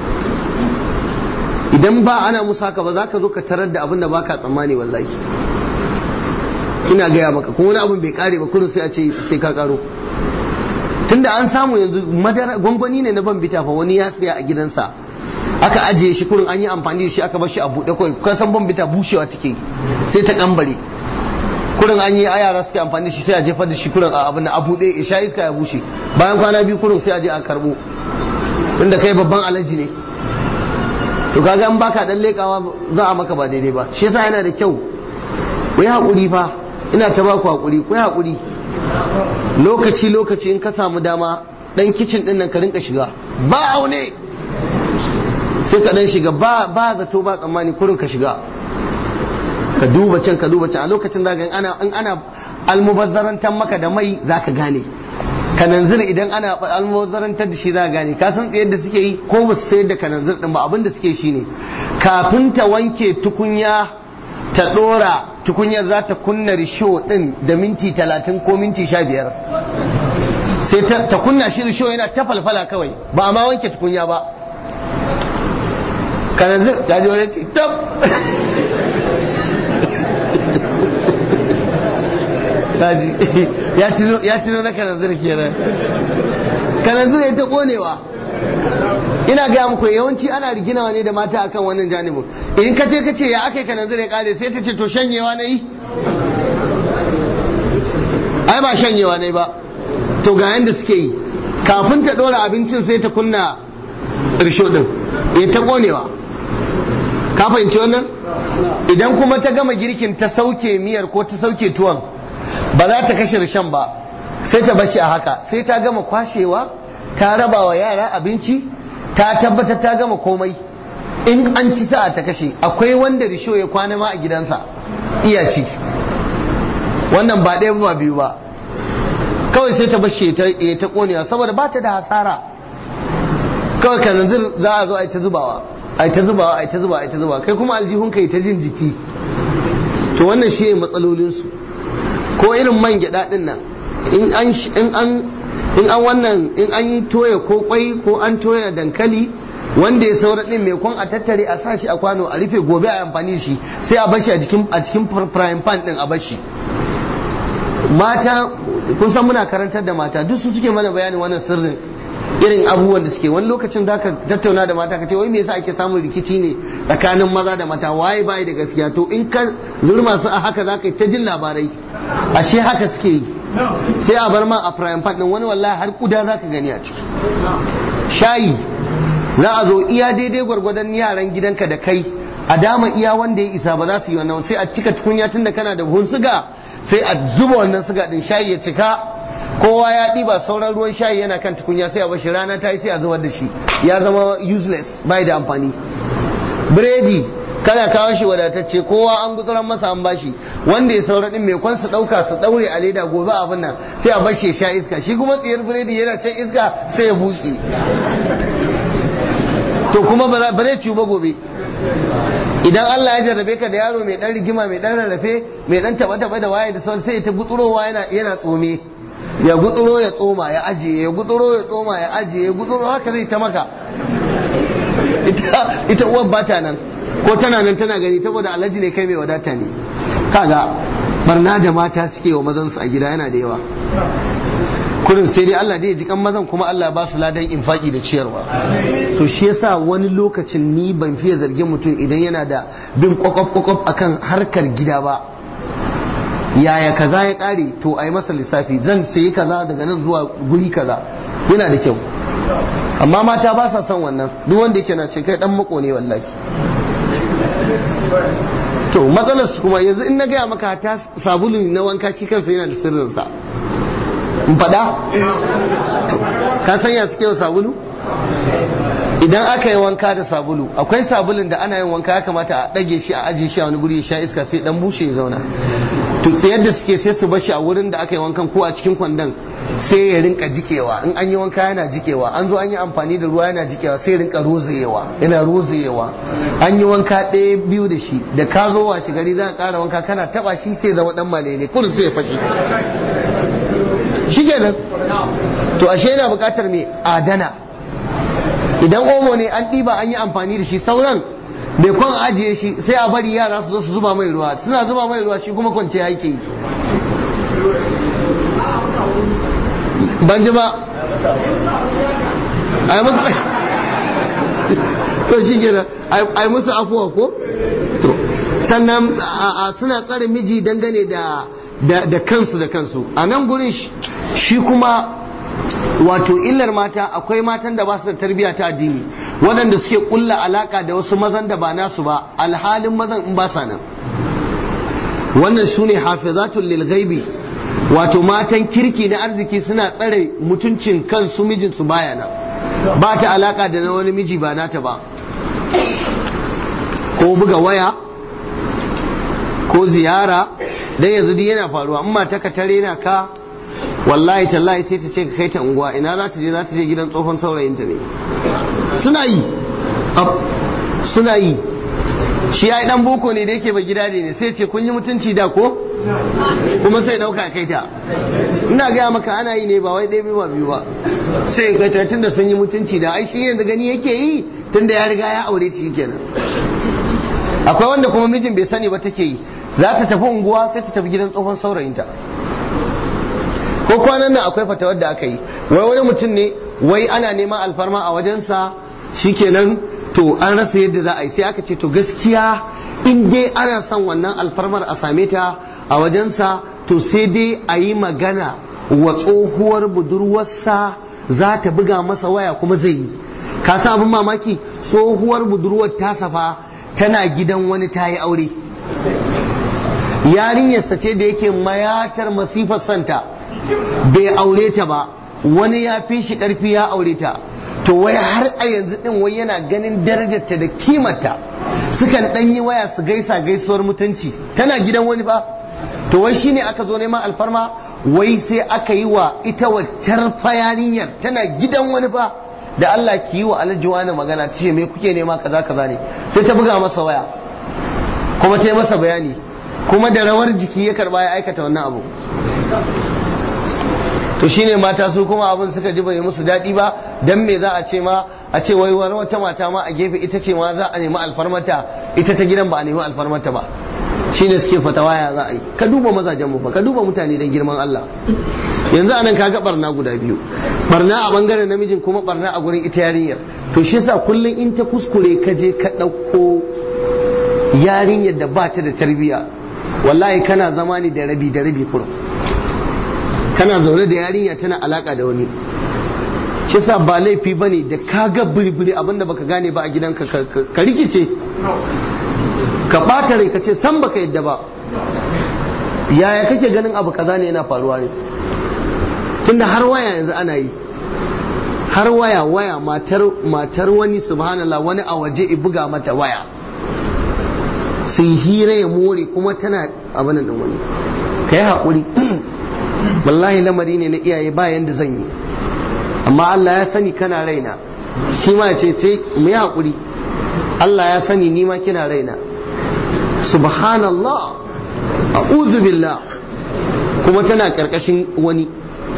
idan ba ana musa ka ba za ka zo ka tarar da abin da baka tsammani wallahi ina gaya maka kuma wani abin bai kare ba kurin sai a ce sai ka karo tunda an samu yanzu madara gwangwani ne na ban bita fa wani ya tsaya a gidansa aka ajiye shi kurin an yi amfani da shi aka bar shi a buɗe kawai kan san ban bita bushewa take sai ta kambare kurin an yi a yara suke amfani da shi sai a jefar da shi kurin a abin a buɗe ya sha iska ya bushe bayan kwana biyu kurin sai a je a karbo tunda kai babban alaji ne to kaga in baka dan lekawa za a maka ba daidai ba shi yasa yana da kyau ku yi haƙuri fa ina ta baku haƙuri ku yi haƙuri lokaci lokaci in ka samu dama dan kicin din nan ka rinka shiga ba aune sai ka dan shiga ba ba zato ba tsammani kurin ka shiga ka duba can ka duba can a lokacin zaka in ana in ana almubazzarantar maka da mai zaka gane kananzir idan ana almubazzarantar da shi za gane ka san tsayar da suke yi ko ba su sayar da kananzir din ba abin da suke shi ne kafin ta wanke tukunya ta dora tukunyar za ta kunna risho din da minti talatin ko minti sha biyar sai ta kunna shi risho yana ta falfala kawai ba a ma wanke tukunya ba kananzir ya ji wani tab ya tuno na kananzir kenan kananzir ya ta konewa ina gaya muku yawanci ana riginawa ne da mata akan wannan janibin in ka ce ka ce ya aka yi kananzir ya kare sai ta ce to shanyewa na yi ai ba shanyewa na yi ba to ga yanda suke yi kafin ta ɗora abincin sai ta kunna risho ɗin ya ta konewa ka fahimci wannan idan kuma ta gama girkin ta sauke miyar ko ta sauke tuwon ba za ta kashe rishan ba sai ta bashi a haka sai ta gama kwashewa ta raba wa yara abinci ta tabbatar ta gama komai in an ci sa'a ta kashe akwai wanda risho ya kwana ma a gidansa iya ci wannan ba ɗaya ba biyu ba kawai sai ta bashi ya ta konewa saboda ba ta da hasara kawai kananzir za a zo a yi ta zubawa a yi ta zubawa a yi ta zubawa a yi ta zubawa kai kuma aljihun ka yi ta jin jiki to wannan shi ne matsalolinsu ko irin man gyaɗa ɗin nan in an in an wannan in an toya ko kwai ko an toya dankali wanda ya saura din mai kwan a tattare a sashi a kwano a rufe gobe a amfani shi sai a bashi a cikin a cikin frying pan din a bashi mata kun san muna karantar da mata duk su suke mana bayanin wannan sirrin irin abubuwan da suke wani lokacin da ka tattauna da mata ka ce wai me yasa ake samun rikici ne tsakanin maza da mata waye bai da gaskiya to in ka zurma su a haka zaka yi ta jin labarai ashe haka suke yi sai a bar ma a prime part din wani wallahi har kuda zaka gani a ciki shayi za a zo iya daidai gwargwadon yaran gidanka da kai a dama iya wanda ya isa ba za su yi wannan sai a cika tukunya tunda kana da buhun suga sai a zuba wannan suga din shayi ya cika kowa ya ɗiba sauran ruwan shayi yana kan tukunya sai a bashi rana ta yi sai a zubar da shi ya zama useless bai da amfani biredi kana kawo shi wadatacce kowa an gutsuran masa an bashi wanda ya saura din mai kwan su dauka su daure a leda gobe abin nan sai a bashi ya sha iska shi kuma tsiyar biredi yana can iska sai ya bushe to kuma ba zai ciwu ba gobe idan Allah ya jarrabe ka da yaro mai dan rigima mai dan rarrafe mai dan taba taba da waye da sauran sai ta gutsurowa yana yana tsome ya gutsuro ya tsoma ya ajiye ya gutsuro ya tsoma ya ajiye ya gutsuro haka zai ta maka ita ita uwar bata nan ko tana nan tana gani saboda alhaji ne kai mai wadata ne kaga barna da mata suke wa mazan su a gida yana da yawa kurin sai dai Allah dai ya ji kan mazan kuma Allah ba su ladan infaki da ciyarwa to shi yasa wani lokacin ni ban fiye zargin mutum idan yana da bin kwakwaf kwakwaf akan harkar gida ba yaya kaza ya kare to a yi masa lissafi zan sayi kaza daga nan zuwa guri kaza yana da kyau amma mata ba sa son wannan duk wanda yake na ce kai dan mako ne wallahi to matsalar su kuma yanzu in na gaya maka ta sabulu na wanka shi kansa yana da sirrinsa in faɗa ka sanya suke wa sabulu idan aka yi wanka da sabulu akwai sabulun da ana yin wanka ya kamata a ɗage shi a ajiye shi a wani guri ya sha iska sai dan bushe ya zauna to sai yadda suke sai su bashi a wurin da aka yi wankan ko a cikin kwandon sai ya rinka jikewa in an yi wanka yana jikewa an zo an yi amfani da ruwa yana jikewa sai rinka rozayewa yana rozayewa an yi wanka ɗaya biyu da shi da ka zo washe gari za ka ƙara wanka kana taba shi sai zama dan malele kullum sai ya fashe shi kenan to ashe yana buƙatar mai adana idan omo ne an ɗiba an yi amfani da shi sauran bai kwan ajiye shi sai a bari yara su zo su zuba mai ruwa suna zuba mai ruwa shi kuma kwance yake yi ban ji ba a yi musu to shi gina a yi musu afuwa ko to sannan suna tsare miji dangane da da kansu da kansu a nan gurin shi kuma wato illar mata akwai matan da ba su da tarbiyya ta addini waɗanda suke kulla alaka da wasu mazan da ba nasu ba alhalin mazan in ba sa nan wannan su ne hafizatul lil ghaibi wato matan kirki na arziki suna tsare mutuncin kansu mijinsu baya nan ba ta alaka da na wani miji ba nata ba ko buga waya ko ziyara dan yanzu duk yana faruwa amma ta ka tare na ka wallahi tallahi sai ta ce ka kai ta unguwa ina za ta je za ta je gidan tsohon saurayinta ne suna yi suna yi shi ya dan boko ne da yake ba gida ne sai ce kun yi mutunci da ko kuma sai dauka kai ta ina gaya maka ana yi ne ba wai ɗaya biyu ba biyu ba sai kai ta tunda sun yi mutunci da ai shi yanzu gani yake yi tunda ya riga ya aure ci kenan akwai wanda kuma mijin bai sani ba take yi za ta tafi unguwa sai ta tafi gidan tsohon saurayinta ko kwanan nan akwai fatawar da aka yi wai wani mutum ne wai ana neman alfarma a wajensa shikenan to an rasa yadda za a yi sai aka ce to gaskiya in dai ana son wannan alfarmar a same ta a wajensa to sai dai a yi magana wa tsohuwar budurwarsa za ta buga masa waya kuma zai yi ka sa abin mamaki tsohuwar budurwar ta safa tana gidan wani ta yi aure yarinyarsa ce da yake mayatar masifar santa bai aure ta ba wani ya fi shi karfi ya aure ta to wai har a yanzu din wai yana ganin darajarta da kimarta sukan dan yi waya su gaisa gaisuwar mutunci tana gidan wani ba to wai shine aka zo neman alfarma wai sai aka yi wa ita waccar yarinyar tana gidan wani ba da Allah ki yi wa alhaji wani magana ta ce me kuke nema kaza kaza ne sai ta buga masa waya kuma ta yi masa bayani kuma da rawar jiki ya karba ya aikata wannan abu to shine mata su kuma abin suka ji bai musu daɗi ba dan me za a ce ma a ce wai wani wata mata ma a gefe ita ce ma za a nemi alfarmata ita ta gidan ba a nemi alfarmata ba shine suke fatawa ya za a yi ka duba mazajen mu fa ka duba mutane dan girman Allah yanzu anan kaga barna guda biyu barna a bangaren namijin kuma barna a gurin ita yarinyar to shi yasa kullun in ta kuskure ka je ka ɗauko yarinyar da ba ta da tarbiyya wallahi kana zama ne da rabi da rabi kurum kana zaune da yarinya tana alaka da wani shi yasa ba laifi bane da ka ga biribiri abinda baka gane ba a gidanka ka rikice ka bata rai ka ce san baka yadda ba yaya kake ganin abu kaza ne yana faruwa ne tunda har waya yanzu ana yi har waya waya matar matar wani subhanallah wani a waje i buga mata waya sun hira ya more kuma tana abin da wani ka yi haƙuri wallahi lamari ne na iyaye ba yanda zan yi amma Allah ya sani kana raina shi ma ce sai mu yi haƙuri Allah ya sani ni ma kina raina subhanallah a'udhu billah kuma tana karkashin wani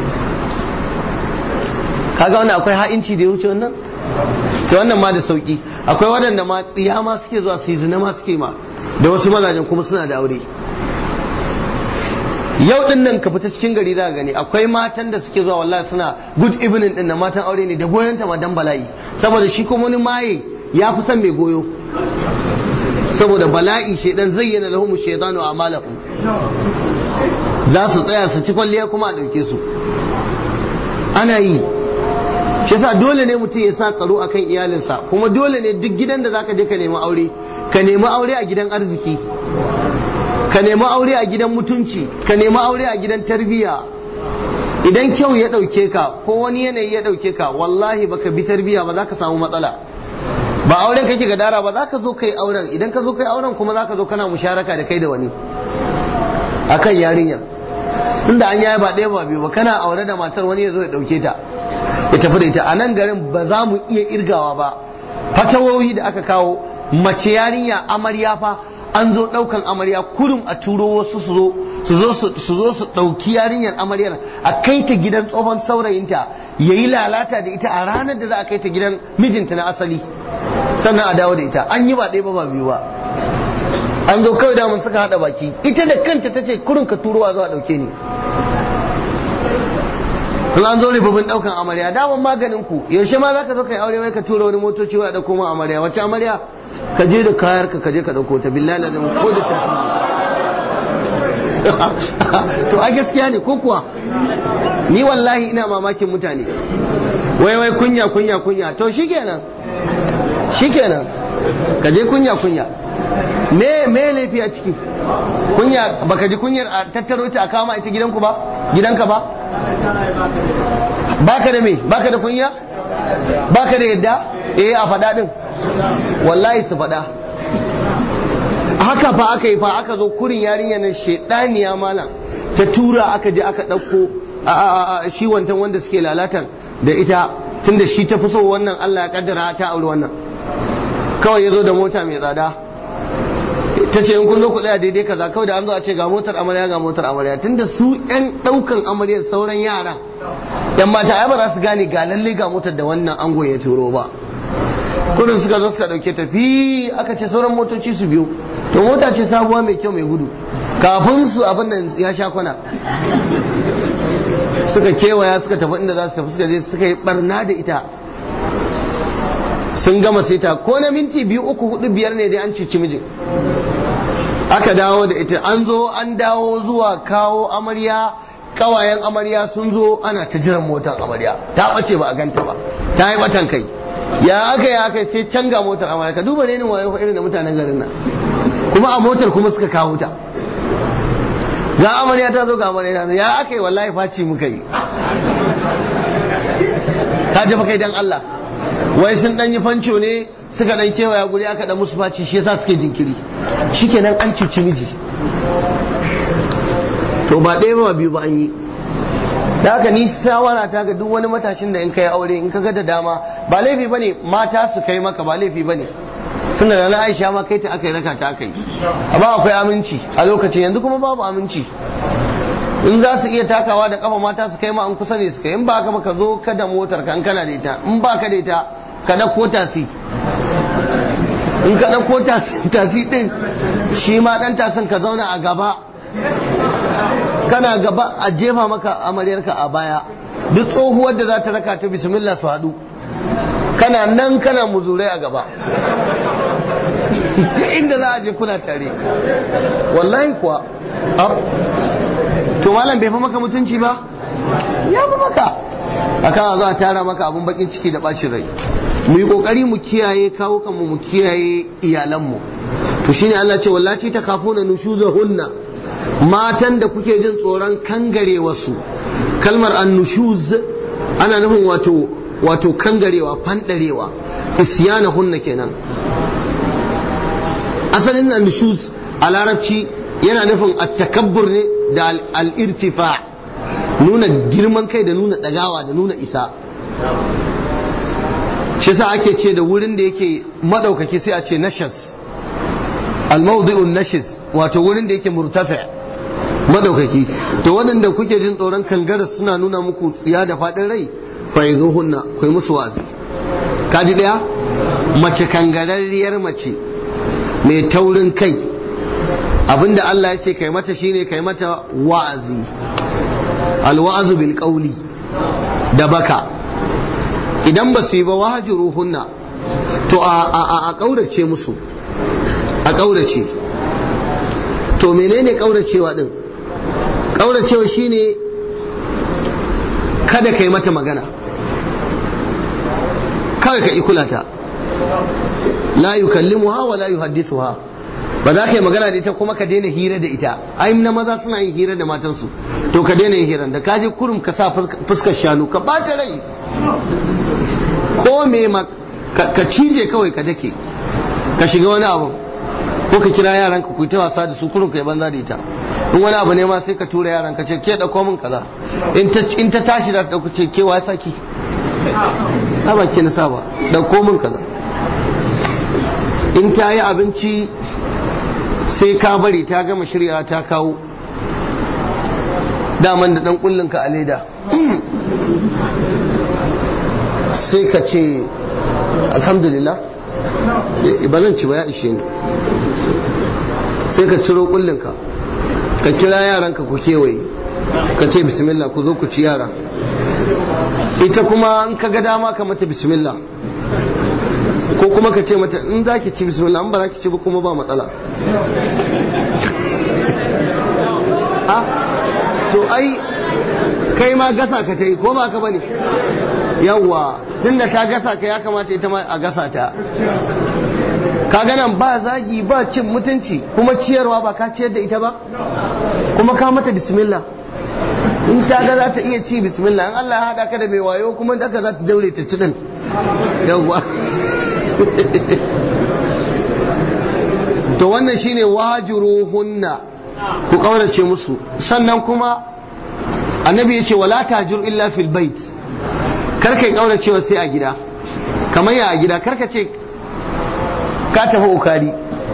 kaga wannan akwai ha'inci da ya wuce wannan to wannan ma da sauki akwai waɗanda ma tsiya ma suke zuwa su yi zina ma suke ma da wasu mazajen kuma suna da aure yau din nan ka fita cikin gari za gani akwai matan da suke zuwa wallahi suna good evening din nan matan aure ne da goyon ta madan bala'i saboda shi kuma wani maye ya fi son mai goyo saboda bala'i shaidan zayyana lahum shaytanu a'malahum za su tsaya su ci kwalliya kuma a ɗauke su ana yi shi yasa dole ne mutum ya sa tsaro akan iyalinsa kuma dole ne duk gidan da zaka je ka nemi aure ka nemi aure a gidan arziki ka nemi aure a gidan mutunci ka nemi aure a gidan tarbiyya idan kyau ya ɗauke ka ko wani yanayi ya ɗauke ka wallahi baka bi tarbiyya ba za ka samu matsala ba auren kake gadara ba za ka zo kai auren idan ka zo kai auren kuma za ka zo kana musharaka da kai da wani akan yarinyar inda an yaya ba ɗaya ba biyu ba kana aure da matar wani ya zo ya ɗauke ta ya tafi da ita a nan garin ba za mu iya irgawa ba fatawoyi da aka kawo mace yarinya amarya fa an zo ɗaukan amarya kurum a turo wasu su zo su zo su zo su ɗauki yarinyar amaryar a kai ta gidan tsohon saurayinta ya yi lalata da ita a ranar da za a kai ta gidan mijinta na asali sannan a dawo da ita an yi ba ɗaya ba ba biyu ba an zo kawai damun suka haɗa baki ita da kanta ta ce kurin ka turo a zo a ɗauke ni in an zo ribabin ɗaukan amarya daman maganin ku yaushe ma za ka zo kai aure wai ka tura wani motoci wai a ɗauko ma amarya wacce amarya ka je da kayar ka je ka ɗauko ta billahi lazim ko da tafi to a gaskiya ne ko kuwa ni wallahi ina mamakin mutane wai wai kunya kunya kunya to shikenan shikenan ka je kunya kunya me me laifi a ciki kunya baka ji kunyar a tattaro ta a kama ita gidanku ba gidanka ba baka da me baka da kunya baka da yadda eh a faɗa din wallahi su faɗa haka fa aka yi fa aka zo kurin yarinya nan shedaniya malam ta tura aka je aka ɗauko shi wantan wanda suke lalatan da ita tunda shi ta fi so wannan Allah ya kaddara ta auri wannan kawai ya zo da mota mai tsada ta ce in kun zo ku tsaya daidai kaza kawai da an zo a ce ga motar amarya ga motar amarya tunda su yan daukan amaryar sauran yara yan mata ai ba za su gane ga lalle ga motar da wannan ango ya turo ba kudin suka zo suka dauke tafi aka ce sauran motoci su biyu to mota ce sabuwa mai kyau mai gudu kafin su abin nan ya sha kwana suka kewaya suka tafi inda za su tafi suka je suka yi barna da ita sun gama saita ko na minti biyu uku hudu biyar ne dai an cici mijin aka dawo da ita an zo an dawo zuwa kawo amarya kawayen amarya sun zo ana ta jiran motar amarya ta bace ba a ganta ba ta yi batan kai ya aka ya aka sai canga motar amarya ka duba ne wayo irin da mutanen garin nan kuma a motar kuma suka kawo ta ga amarya ta zo ga amarya ta ya aka yi wallahi faci muka yi ka ji kai dan Allah wai sun dan yi fanco ne suka dan kewaya guri aka dan musu faci shi yasa suke jinkiri shikenan an cuci miji to ba ɗaya ba biyu ba an yi da haka ni shawara ta ga duk wani matashin da in kai aure in ka ga da dama ba laifi bane mata su kai maka ba laifi bane tunda da na Aisha ma kai ta aka yi raka ta aka yi amma akwai aminci a lokacin yanzu kuma babu aminci in za su iya takawa da kafa mata su kai ma an kusa ne su kai in ba ka ka zo ka da motar ka in kana da ita in ba ka da ita ka dauko tasi in ka dauko tasi din shi ma dan tasin ka zauna a gaba kana gaba a jefa maka amaryarka a baya duk tsohuwar da za ta raka ta bismillah su haɗu kana nan kana muzurai a gaba inda za a je kuna tare wallahi kuwa to malam bai fi maka mutunci ba ya fi maka akan a zo a tara maka abun bakin ciki da bacin rai mu yi kokari mu kiyaye kawo kanmu mu kiyaye iyalanmu to shine Allah ce wallahi ta kafuna nushuzahunna matan da kuke jin tsoron kangare wasu kalmar annushuz ana nufin wato wato kangarewa fandarewa isyana hunna kenan asalin annushuz a larabci yana nufin attakabbur ne da al-irtifa nuna girman kai da nuna dagawa da nuna isa shi sa ake ce da wurin da yake madaukaki sai a ce nashas al-mawdi'un nashis wato wurin da yake murtafi madaukaki to waɗanda kuke jin tsoron kangara suna nuna muku tsiya da faɗin rai fa yanzu hunna kai musu wa'azi kaji daya mace kangararriyar mace mai taurin kai abinda Allah ya ce kai mata shine kai mata wa'azi alwa'azu bil qawli da baka idan ba su yi ba wahajiruhunna to a ƙaurace musu a ƙaurace to menene ƙauracewa din ƙauracewa shine kada ka yi mata magana kawai ka ikula ta la yukallimuha wa la yuhaddithuha ba za ka yi magana da ita kuma ka daina hira da ita ai na maza suna yin hira da matansu to ka daina yin hira da ka je kurum ka sa fuskar shanu ka bata rai ko me ma ka cije kawai ka dake ka shiga wani abu ko ka kira yaran ka ku ta wasa da su kurum ka yi banza da ita in wani abu ne ma sai ka tura yaran ka ce ke dauko min kaza in ta tashi da ta dauko ce ke wa saki a ba ke na saba dauko min kaza in ta yi abinci sai ka bari ta gama shirya ta kawo daman da dan kullun ka a leda sai ka ce alhamdulillah ba zan ci ba ya ishe ni sai ka ciro kullun ka ka kira yaranka ku kewaye ka ce bismillah ku zo ku ci yara ita kuma in ka ga dama ka mata bismillah ko kuma ka ce mata in za ki ci bismillah in ba za ki ci ba kuma ba matsala a to ai kai ma gasa ka ta yi ko ba ka bane yawwa tunda ta gasa ka ya kamata ita ma a gasa ta ka nan ba zagi ba cin mutunci kuma ciyarwa ba ka ciyar da ita ba kuma ka mata bismillah in ta ga za ta iya ci bismillah in Allah ya hada ka da mai wayo kuma daga za ta daure ta ci din yawwa to wannan shine wajuruhunna ku kaurace musu sannan kuma annabi yace wala tajur illa fil bait kar kai kauracewa sai a gida kamar ya a gida karka ce ka tafi ukari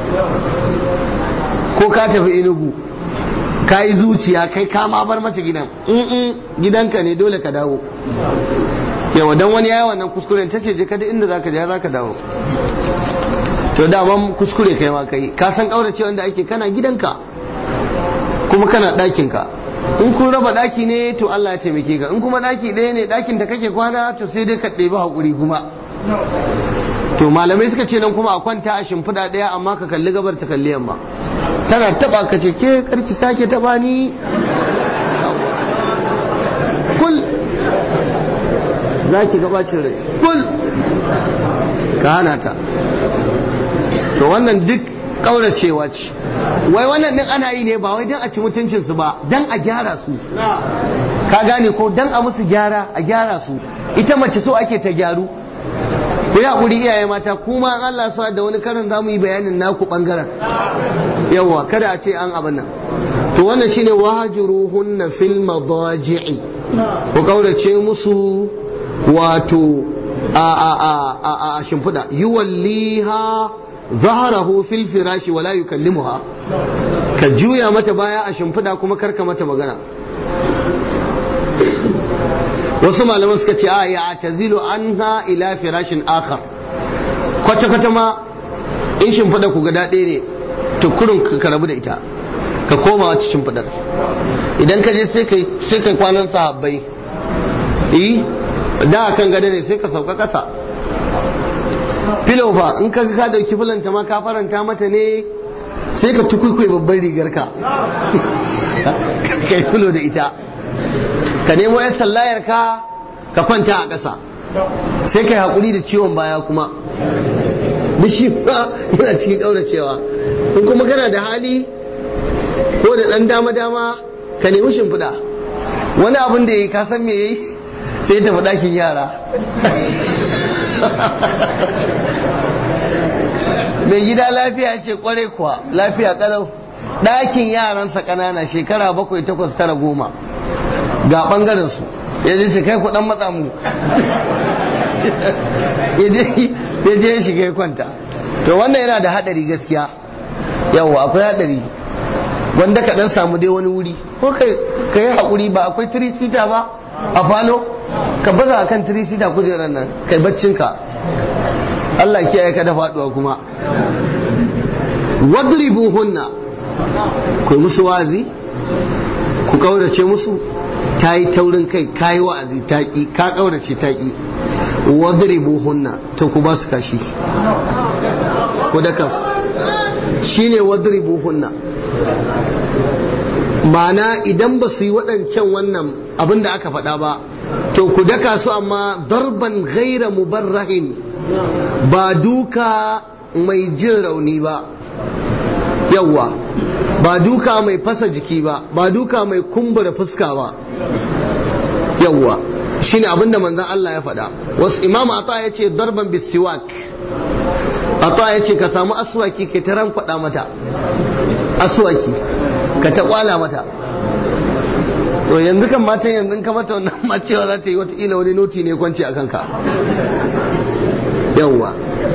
ko ka tafi inugu ka yi zuciya kai ka ma bar mata gidan in gidanka ne dole ka dawo yawa dan wani yayi wannan kuskuren tace je kada inda zaka je zaka dawo to daman kuskure kai ma kai ka san kaurace wanda ake kana gidanka kuma kana ɗakin ka in kun raba ɗaki ne to Allah ya taimake ka in kuma ɗaki ɗaya ne ɗakin da kake kwana to sai dai ka ɗebi haƙuri kuma to malamai suka ce nan kuma a kwanta a shimfiɗa ɗaya amma ka kalli gabar ta kalli yamma tana taɓa ka ce ke karki sake taɓa ni kul za ki gabacin rai kul ka hana ta to wannan duk ƙauracewa ce wai wannan din ana yi ne ba wai don a ci mutuncinsu ba don a gyara su ka gane ko don a musu gyara a gyara su ita mace so ake ta gyaru ku yi haƙuri iyaye mata kuma an Allah su da wani karin za mu yi bayanin naku ɓangaren yawa kada a ce an abin nan to wannan shine wahajuruhunna fil madaji'i ku kaurace musu wato a a a a a shimfiɗa yuwalliha zaharahu fil firashi wala yukallimuha ka juya mata baya a shimfiɗa kuma karka mata magana wasu malaman suka ce a ya tazilu anha ila firashin akhar kwata kwata ma in shimfiɗa ku ga daɗe ne to kurun ka rabu da ita ka koma wata shimfiɗar idan ka je sai kai sai kai kwanan sahabbai eh da kan gada ne sai ka sauka ƙasa filo fa in ka ka dauki filanta ma ka faranta mata ne sai ka tukuikuyi babban rigar ka kai filo da ita ka nemo yan sallayar ka ka kwanta a ƙasa sai kai haƙuri da ciwon baya kuma duk shi ba yana cikin ƙauracewa in kuma kana da hali ko da ɗan dama-dama ka nemi shimfiɗa wani abin da ya yi ka san me ya yi sai tafi ɗakin yara mai gida lafiya ce kware kuwa lafiya kalau ɗakin yaransa ƙanana shekara bakwai takwas tara goma ga ɓangaren su ya je kai ku ɗan matsa mu ya je ya shiga ya kwanta to wannan yana da haɗari gaskiya yawa akwai haɗari wanda ka ɗan samu dai wani wuri ko ka yi haƙuri ba akwai tirisita ba a falo ka baza akan tirisita kujerar nan kai baccinka Allah kiyaye ka da faduwa kuma wadribuhunna ku musu wazi ku kaurace musu ta yi taurin kai ka yi wa'azi ta ƙi ka kaurace ta ƙi wadribuhunna to ku ba su kashi ku da kansu shine wadribuhunna ma'ana idan ba su yi waɗancan wannan abin da aka faɗa ba to ku daka su amma darban ghaira mubarrahin ba duka mai jin rauni ba yawwa ba duka mai fasa jiki ba ba duka mai kumbura fuska ba yawwa shine abinda manzon Allah ya faɗa wasu imam ata ya ce darban bisiwak ata ya ce ka samu aswaki ka ta faɗa mata aswaki ka ta kwala mata to yanzu kan matan yanzu ka mata wannan ma cewa za ta yi watakila wani noti ne kwanci a kanka yawwa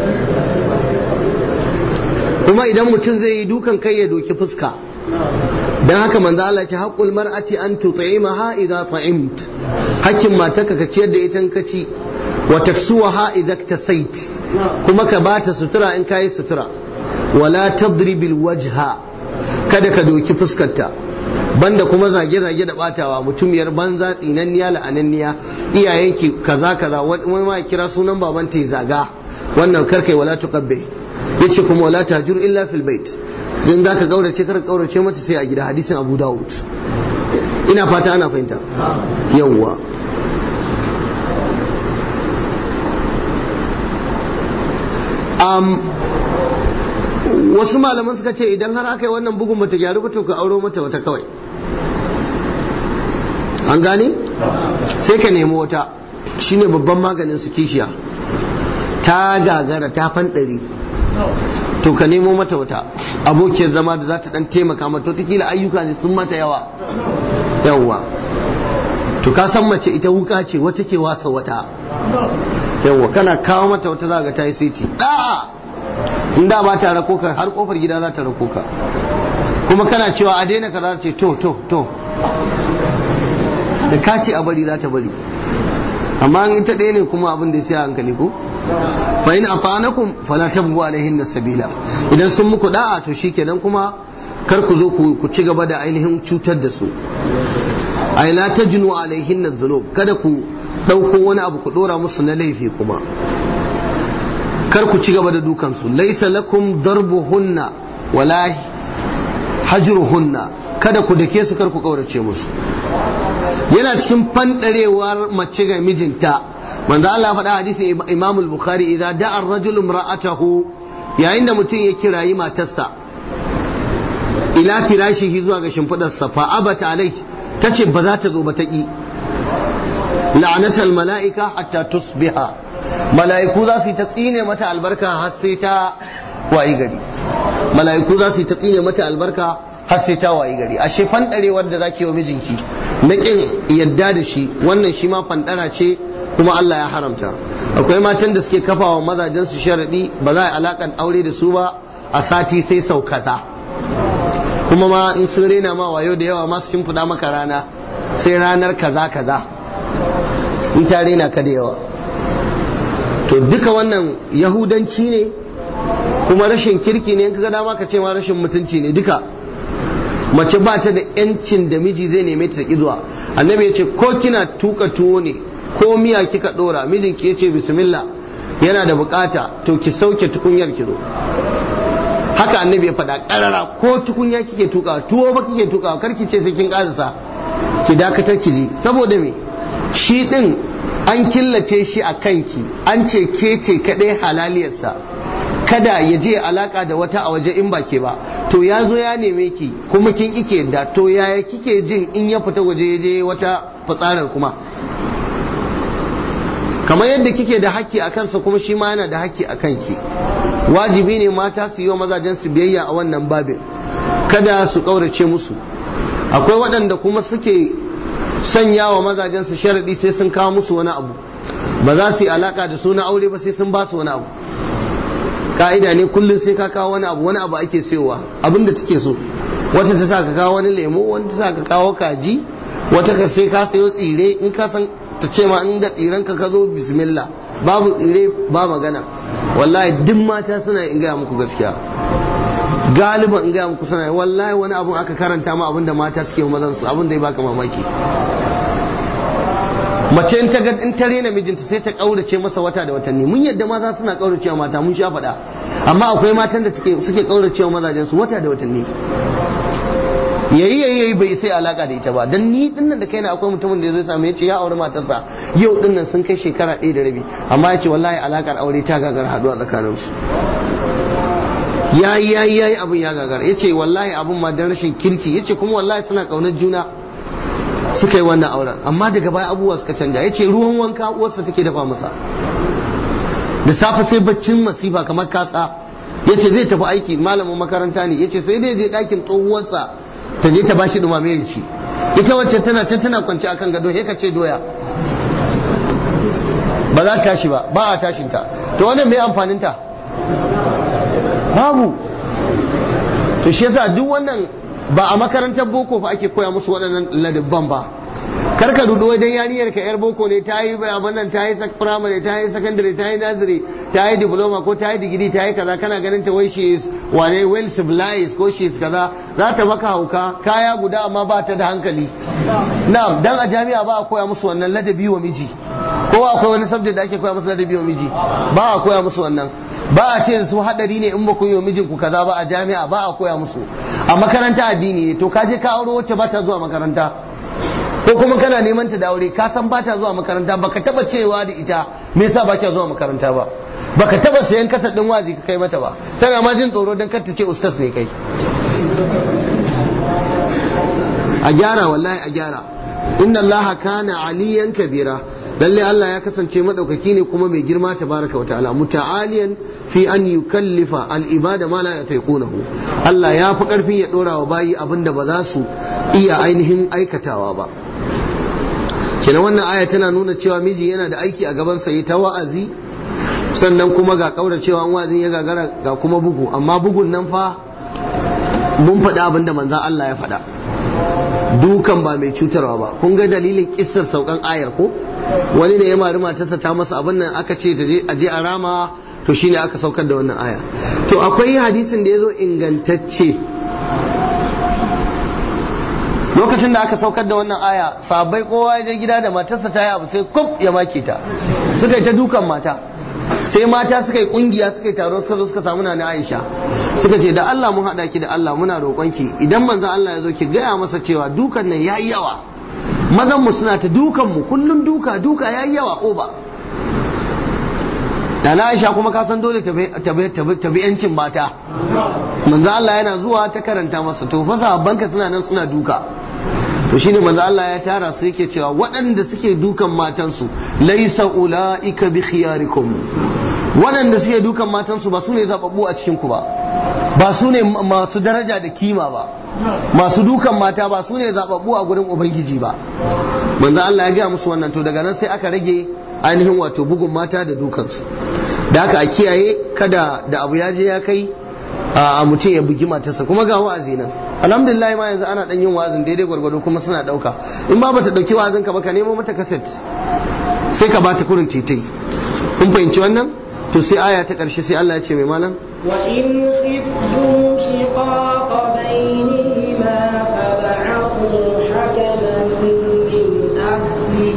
kuma idan mutum zai yi dukan kai ya doki fuska dan haka manzo Allah ce haqqul mar'ati an tut'imaha idza ta'imt hakkin matarka ka ciyar da ita ka ci wa taksuwaha idza tasait kuma ka bata sutura in kayi sutura wala tadribil wajha kada ka doki fuskarta banda kuma zage-zage da batawa mutumiyar banza tsinanniya la'ananniya iyayenki kaza kaza wani ma kira sunan baban ta zaga wannan karkai wala tuqabbi yace kuma wala tajur illa fil bait in zaka gaurace kar gaurace mata sai a gida hadisin Abu Dawud ina fata ana fahimta yawwa um, wasu malaman suka ce idan har aka yi wannan bugun bata gyaru ba to ka auro mata wata kawai an gane sai ka nemi wata shine babban maganin su kishiya ta gagara ta fanɗari to ka nemo mata wata abokiyar zama da za ta dan taimaka mata wataƙila ayyuka ne sun mata yawa yawwa to ka san mace ita wuka ce wata ke wasa wata yawwa kana kawo mata wata za ga ta yi siti da'a in da ba ta rako ka har kofar gida za ta rako ka kuma kana cewa a daina ka za ta ce to to to da ka ce a bari za ta bari amma in ita ɗaya ne kuma abin da ya sai hankali ko fa in afanakum fala tabghu alaihin sabila idan sun muku da'a to shikenan kuma kar ku zo ku ci gaba da ainihin cutar da su ai la tajnu alaihin dhunub kada ku dauko wani abu ku dora musu na laifi kuma kar ku ci gaba da dukan su laysa lakum darbuhunna wala hajruhunna kada ku dake su kar ku kaurace musu yana cikin fandarewar mace ga mijinta manzo Allah faɗa hadisi Imam al-Bukhari idan da'a ar-rajulu imra'atahu yayin da mutum ya kirayi matarsa ila firashihi zuwa ga shimfidarsa fa abata alai tace ba za ta zo ba ta ki la'anatal mala'ika hatta tusbiha mala'iku za su yi ta tsine mata albarka har sai ta wayi gari mala'iku za su yi ta tsine mata albarka har sai ta wayi gari ashe fandarewar da zaki wa mijinki na kin yadda da shi wannan shi ma fandara ce kuma Allah ya haramta akwai matan da suke kafawa mazajen su sharadi ba za a alakan aure da su ba a sati sai sau kaza kuma ma in sun rena ma wayo da yawa masu shimfiɗa maka rana sai ranar kaza kaza in ta rena ka da yawa to duka wannan yahudanci ne kuma rashin kirki ne in ka ga dama ka ce ma rashin mutunci ne duka mace ba ta da yancin da miji zai neme ta zuwa annabi ya ce ko kina tuka tuwo ne ko miya kika dora mijinki ya ce bismillah yana da bukata to ki sauke tukunyar ki zo haka annabi ya faɗa ƙarara ko tukunya kike tuka tuwo ba kike tuka kar ki ce sai kin ƙarasa ki dakatar ki ji saboda me shi din an killace shi a kanki an ce ke ce kaɗai halaliyarsa kada ya je alaka da wata a waje in ba ke ba to ya zo ya neme ki kuma kin ike yadda to yaya kike jin in ya fita waje ya je wata fitsarar kuma kamar yadda kike da haƙƙi a kansa kuma shi ma yana da haƙƙi a kanki wajibi ne mata su yi wa mazajen su biyayya a wannan babin kada su ƙaurace musu akwai waɗanda kuma suke sanya wa mazajen su sharaɗi sai sun kawo musu wani abu ba za su yi alaƙa da su na aure ba sai sun ba su wani abu ka'ida ne kullum sai ka kawo wani abu wani abu ake sayowa abin da take so wata ta sa ka kawo wani lemo wata ta sa ka kawo kaji wata ka sai ka sayo tsire in ka san ta ce ma in da tsiren ka ka zo bismillah babu tsire ba magana wallahi duk mata suna in gaya muku gaskiya galiban in gaya muku suna wallahi wani abun aka karanta ma abin da mata suke mazan su abin da ya baka mamaki mace in ta in ta rena mijinta sai ta kaurace masa wata da watanni mun yadda maza suna kauracewa mata mun sha faɗa amma akwai matan da suke kauracewa mazajen su wata da watanni yayi yayi yayi bai sai alaka da ita ba dan ni dinnan da kaina akwai mutumin da ya zo samu ya ce ya aure matarsa yau dinnan sun kai shekara ɗaya da rabi amma ya ce wallahi alakar aure ta gagar haduwa tsakaninsu yayi yayi yayi abin ya gagar ya ce wallahi abin ma dan rashin kirki ya ce kuma wallahi suna kaunar juna suka yi wannan auren amma daga baya abubuwa suka canja ya ce ruwan wanka uwarsa take dafa masa da safe sai baccin masifa kamar kasa ya ce zai tafi aiki malamin makaranta ne ya ce sai dai je ɗakin tsohuwarsa ta je ta ba shi dumame ya ci ita wacce tana can tana kwance akan gado sai ka ce doya ba za ta tashi ba ba a tashinta to wannan mai amfaninta babu to shi yasa duk wannan ba a makarantar boko fa ake koya musu waɗannan ladabban ba kar ka dudu wajen yariyar ka yar boko ne ta yi abin nan ta yi primary ta yi secondary ta yi nursery ta yi diploma ko ta yi digiri ta yi kaza kana ganin ta wai she is wane well civilized ko she is kaza za ta maka hauka kaya guda amma ba ta da hankali na'am dan a jami'a ba a koya musu wannan ladabi wa miji ko akwai wani subject da ake koya musu ladabi wa miji ba a koya musu wannan ba a ce su hadari ne in ba ku yi wa mijinku kaza ba a jami'a ba a koya musu a makaranta addini ne to ka je ka auro wacce ba ta zuwa makaranta ko kuma kana neman ta da aure ka san ba ta zuwa makaranta baka taba cewa da ita me yasa ba ta zuwa makaranta ba baka taba sayan kasa din wazi ka kai mata ba tana ma jin tsoro dan kar ta ce ustaz ne kai a gyara wallahi a gyara inna allaha kana aliyan kabira lalle Allah ya kasance madaukaki ne kuma mai girma tabaraka wa ta'ala muta'aliyan fi an yukallifa al-ibada ma la yataiqunahu Allah ya fi karfin ya dora wa bayi abinda ba za su iya ainihin aikatawa ba kenan wannan aya tana nuna cewa miji yana da aiki a gaban sa ta wa'azi sannan kuma ga kaura cewa wa'azin ya gagara ga kuma bugu amma bugun nan fa mun faɗa abinda manzon Allah ya faɗa dukan ba mai cutarwa ba kun ga dalilin kissar saukan ayar ko wani ne ya mari matarsa ta masa abin nan aka ce a je a rama to shine aka saukar da wannan aya to akwai hadisin da ya zo ingantacce lokacin da aka saukar da wannan aya sabai kowa ya je gida da matarsa ta yi abu sai kuf ya make ta suka yi ta dukan mata sai mata suka yi kungiya suka yi taro suka zo suka samu na Aisha suka ce da Allah mun haɗa ki da Allah muna roƙonki idan manzon Allah ya zo ki gaya masa cewa dukan nan yayi yawa mazan mu suna ta dukan mu kullun duka duka yayi yawa oba da na Aisha kuma ka san dole ta bi yancin mata manzo Allah yana zuwa ta karanta masa to fa sahabbanka suna nan suna duka to shine manzo Allah ya tara su yake cewa waɗanda suke dukan matansu laisa ulaika bi khiyarikum waɗanda suke dukan matansu ba su ne zababbu a cikin ku ba ba su ne masu daraja da kima ba masu dukan mata ba su ne zababbu a gurin ubangiji ba manzo Allah ya gaya musu wannan to daga nan sai aka rage ainihin wato bugun mata da dukansu da haka a kiyaye kada da abu ya je ya kai a mutum ya bugi matarsa kuma ga wa'azi nan alhamdulillah ma yanzu ana dan yin wa'azin daidai gwargwado kuma suna dauka in ba bata dauki wa'azin ka ba ka nemo mata kaset sai ka bata kurin titai kun fahimci wannan to sai aya ta karshe sai Allah ya ce mai malam wa in khiftum shiqaqa bainihima fab'athu hakaman min ahli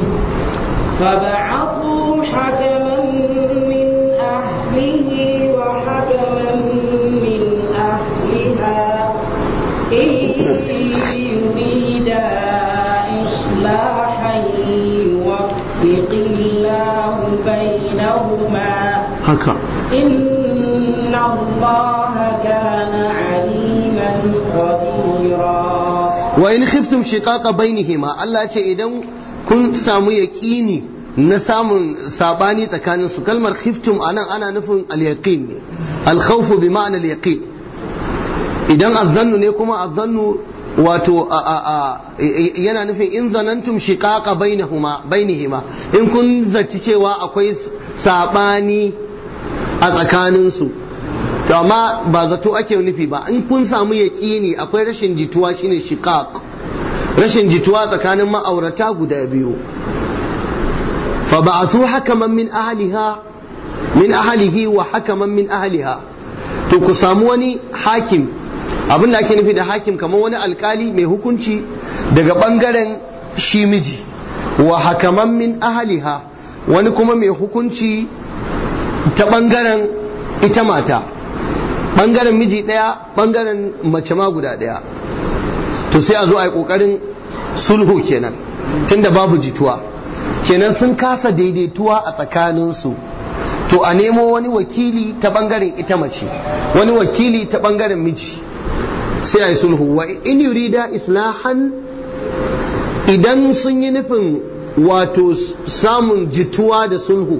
فبعثوا حكما من أهله وحكما من أهلها إن يريدا إصلاحا يوفق الله بينهما haka إن الله كان عليما خبيرا wa in khiftum shiqaqa bainihima Allah ce idan kun samu yaqini na samun sabani tsakanin su kalmar khiftum anan ana nufin al-yaqin ne al-khawf bi ma'na al-yaqin idan azzannu ne kuma azzannu wato a a a yana nufin in zanantum shiqaqa bainahuma bainihima in kun zaci cewa akwai sabani a tsakanin su to amma ba zato ake nufi ba in kun samu yaƙini akwai rashin jituwa shine shiqaq rashin jituwa tsakanin ma'aurata guda biyu fa ba'asu hakaman min ahliha min ahlihi wa hakaman min ahliha to ku samu wani hakim abin da ake nufi da hakim kamar wani alkali mai hukunci daga bangaren shi miji wa hakaman min ahliha wani kuma mai hukunci ta bangaren ita mata bangaren miji ɗaya bangaren mace ma guda ɗaya to sai a zo a yi kokarin sulhu kenan tunda babu jituwa kenan sun kasa daidaituwa a tsakaninsu to a nemo wani wakili ta bangaren ita mace wani wakili ta bangaren miji sai a yi sulhu wa in yurida islahan idan sun yi nufin wato samun jituwa da sulhu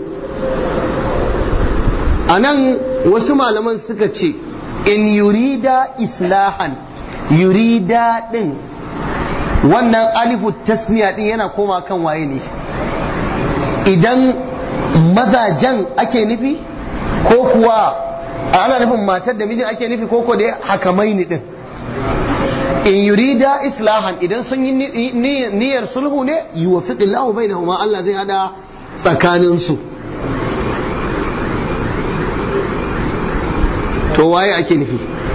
a nan wasu malaman suka ce in yurida islahan yurida din wannan alifu tasniya din yana koma kan waye ne idan mazajen ake nufi ko kuwa ana nufin matar da mijin ake nufi ko ko dai hakamai ni din in yurida islahan idan sun yi niyyar sulhu ne yuwaffiqillahu bainahuma Allah zai hada tsakanin su to waye ake nufi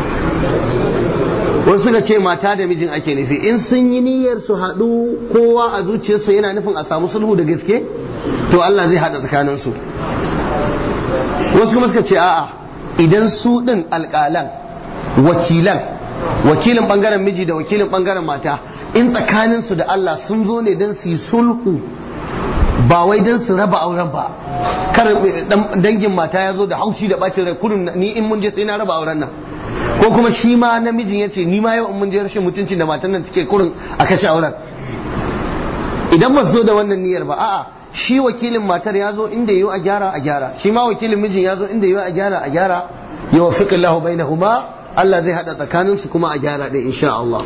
wasu suka ce mata da mijin ake nufi in sun yi niyyar su haɗu kowa a zuciyarsa yana nufin a samu sulhu da gaske to Allah zai haɗa tsakanin su wasu kuma suka ce a'a idan su ɗin alƙalan wakilan wakilin ɓangaren miji da wakilin ɓangaren mata in tsakanin su da Allah sun zo ne don su yi sulhu ba wai don su raba auren ba kar dangin mata ya zo da haushi da bacin rai kudin ni in mun je sai na raba auren nan ko kuma shi ma namijin ya ce ni ma yau in mun je rashin mutuncin da matan nan take kurin a kashe auren idan ba su zo da wannan niyyar ba a'a shi wakilin matar ya zo inda yiwu a gyara a gyara shi ma wakilin mijin ya zo inda yiwu a gyara a gyara ya wa fiqillahu bainahuma Allah zai hada tsakanin su kuma a gyara da insha Allah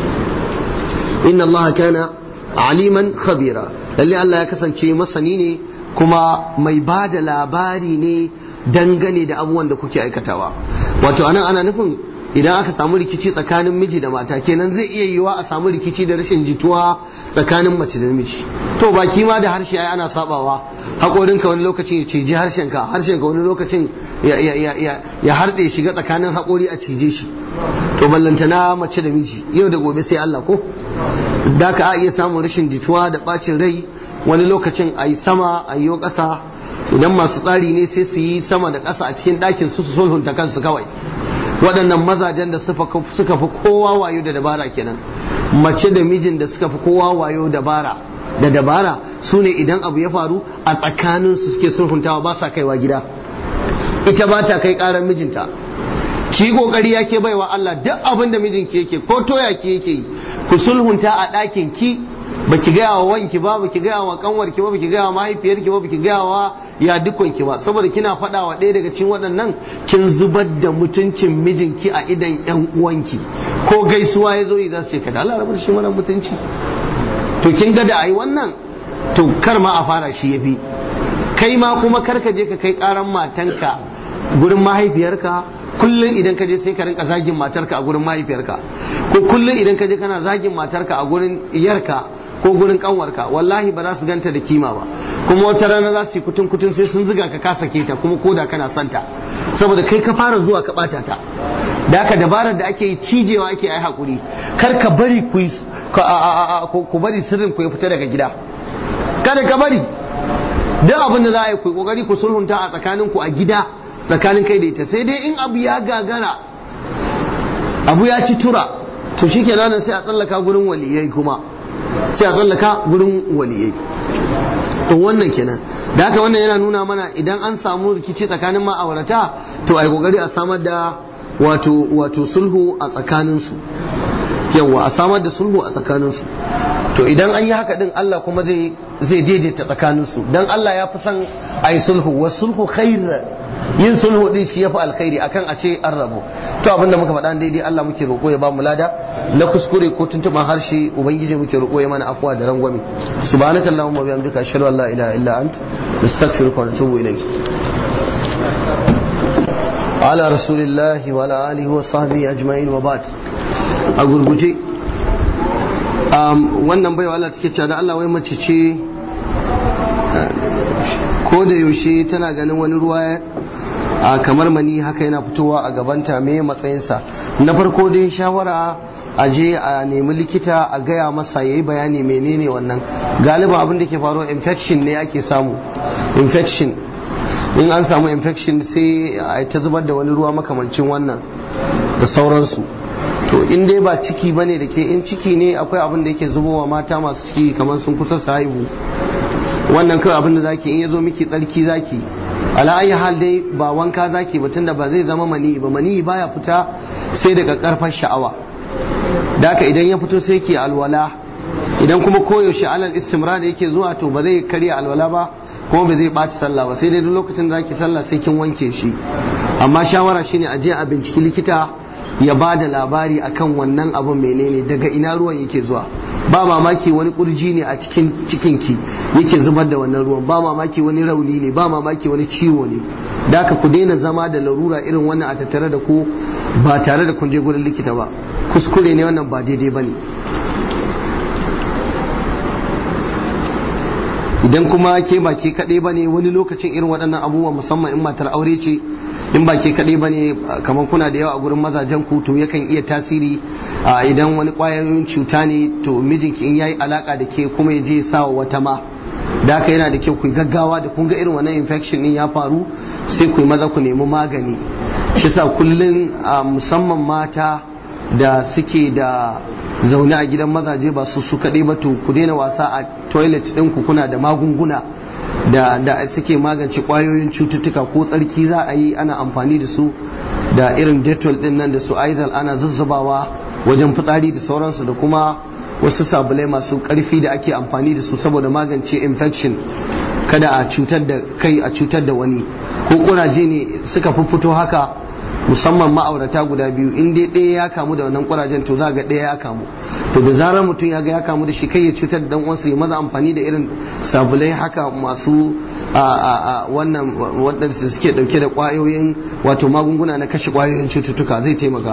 inna Allah kana aliman khabira lalle Allah ya kasance masani ne kuma mai ba da labari ne dangane da abubuwan da kuke aikatawa wato anan ana nufin idan aka samu rikici tsakanin miji da mata kenan zai iya yiwa a samu rikici da rashin jituwa tsakanin mace da miji to baki ma da harshe ai ana sabawa haƙorinka wani lokacin ya ciji harshenka harshenka wani lokacin ya harɗe shiga tsakanin haƙori a cije shi to ballantana mace da miji yau da gobe sai Allah ko da ka iya samun rashin jituwa da ɓacin rai wani lokacin a yi sama a yi ƙasa idan masu tsari ne sai su yi sama da ƙasa a cikin ɗakin su su sulhunta kansu kawai waɗannan mazajen da suka fi kowa wayo da dabara kenan mace da mijin da suka fi kowa wayo dabara da dabara su ne idan abu ya faru a tsakanin su suke sulhuntawa ba sa kaiwa gida ita ba ta kai ƙarar mijinta ki kokari yake baiwa Allah duk abin da mijinki yake ko toya ki yake yi ku sulhunta a ɗakin ki baki gaya wa wanki ba baki gaya wa kanwarki ba baki gaya wa mahaifiyarki ba baki gaya wa ya dukanki ba saboda kina faɗa wa ɗaya daga cikin waɗannan kin zubar da mutuncin mijinki a idan ƴan uwanki ko gaisuwa ya zo yi za su ce kada Allah rabar shi wannan mutunci to kin ga da ai wannan to kar ma a fara shi yafi kai ma kuma kar ka je ka kai karan matanka gurin mahaifiyarka kullum idan ka je sai ka rinka zagin matarka a gurin mahaifiyarka ko kullum idan ka je kana zagin matarka a gurin iyarka ko gurin kanwarka wallahi ba za su ganta da kima ba kuma wata rana za su yi kutun kutun sai sun ziga ka kasa keta kuma koda kana santa saboda kai ka fara zuwa ka bata ta da haka dabarar da ake yi cijewa ake yi hakuri kar ka bari ku ku bari sirrin ku ya fita daga gida kada ka bari duk abin da za a yi ku kokari ku sulhunta a tsakanin ku a gida tsakanin kai da ita sai dai in abu ya gagara abu ya ci tura to shikenan sai a tsallaka gurin waliyai kuma sai a tsallaka gurin waliyai to wannan kenan da haka wannan yana nuna mana idan an samu rikici tsakanin ma'aurata to ai kokari a samar da wato wato sulhu a tsakanin su yawa a samar da sulhu a tsakanin su to idan an yi haka din Allah kuma zai zai daidaita tsakanin su dan Allah ya fi son ai sulhu wa sulhu khair yin sulhu din shi yafi alkhairi akan a ce an rabu to abinda muka faɗa daidai Allah muke roƙo ya ba mu lada na kuskure ko tuntuban harshe ubangiji muke roƙo ya mana afwa da rangwame subhanaka allahumma wa bihamdika ashhadu an la ilaha illa ant nastaghfiruka wa natubu ilayk ala rasulillahi wa ala alihi wa sahbihi ajma'in wa ba'd a gurguje wannan baiwa Allah take cewa da Allah wai mace ce ko da yaushe tana ganin wani ruwa a kamar mani haka yana fitowa a gabanta me matsayinsa na farko dai shawara a je a nemi likita a gaya masa ya yi bayani menene wannan galiba abin da ke faruwa infection ne ake samu infection in an samu infection sai a ta zubar da wani ruwa makamancin wannan da sauransu to in dai ba ciki bane da ke in ciki ne akwai abin da yake zubowa mata masu ciki kamar sun kusa su haihu wannan kawai abin da zaki in ya zo miki tsarki zaki ala ayi hal dai ba wanka zaki ba tunda ba zai zama mani ba mani baya fita sai daga karfar sha'awa da haka idan ya fito sai ki alwala idan kuma koyaushe alal istimrar yake zuwa to ba zai karya alwala ba kuma ba zai ɓaci sallah ba sai dai duk lokacin da zaki sallah sai kin wanke shi amma shawara shine a je a binciki likita ya ba da labari akan wannan abun menene daga ina ruwan yake zuwa ba mamaki wani kurji ne a cikin cikinki yake zubar da wannan ruwan ba mamaki wani rauni ne ba mamaki wani ciwo ne da ka ku daina zama da larura irin wannan a tattare da ku ba tare da kun je gurin likita ba kuskure ne wannan ba daidai ba ne idan kuma ke ba ke kaɗai ba ne wani lokacin irin waɗannan abubuwa musamman in matar aure ce in ba ke kaɗai ba ne kamar kuna da yawa a gurin mazajen ku to yakan iya tasiri idan wani ƙwayoyin cuta ne to mijinki in yayi alaka da ke kuma ya je sa wa wata ma da haka yana da kyau ku gaggawa da kun ga irin wannan infection din ya faru sai ku maza ku nemi magani shi sa kullun musamman mata da suke da zaune a gidan mazaje ba su su kaɗai ba to ku daina wasa a toilet ɗinku kuna da magunguna da da suke magance kwayoyin cututtuka ko tsarki za a yi ana amfani da su da irin detol din nan da su aizal ana zazzabawa wajen fitsari da sauransu da kuma wasu sabulai masu karfi da ake amfani da su saboda magance infection kada a cutar da kai a cutar da wani ko kuraje ne suka fito haka musamman ma'aurata guda biyu in dai ɗaya ya kamu da wannan kurajen to za ga ɗaya ya kamu to da zarar mutum ya ga ya kamu da shi kai ya cutar da dan uwansa ya maza amfani da irin sabulai haka masu a wannan waɗanda suke ɗauke da ƙwayoyin wato magunguna na kashe ƙwayoyin cututtuka zai taimaka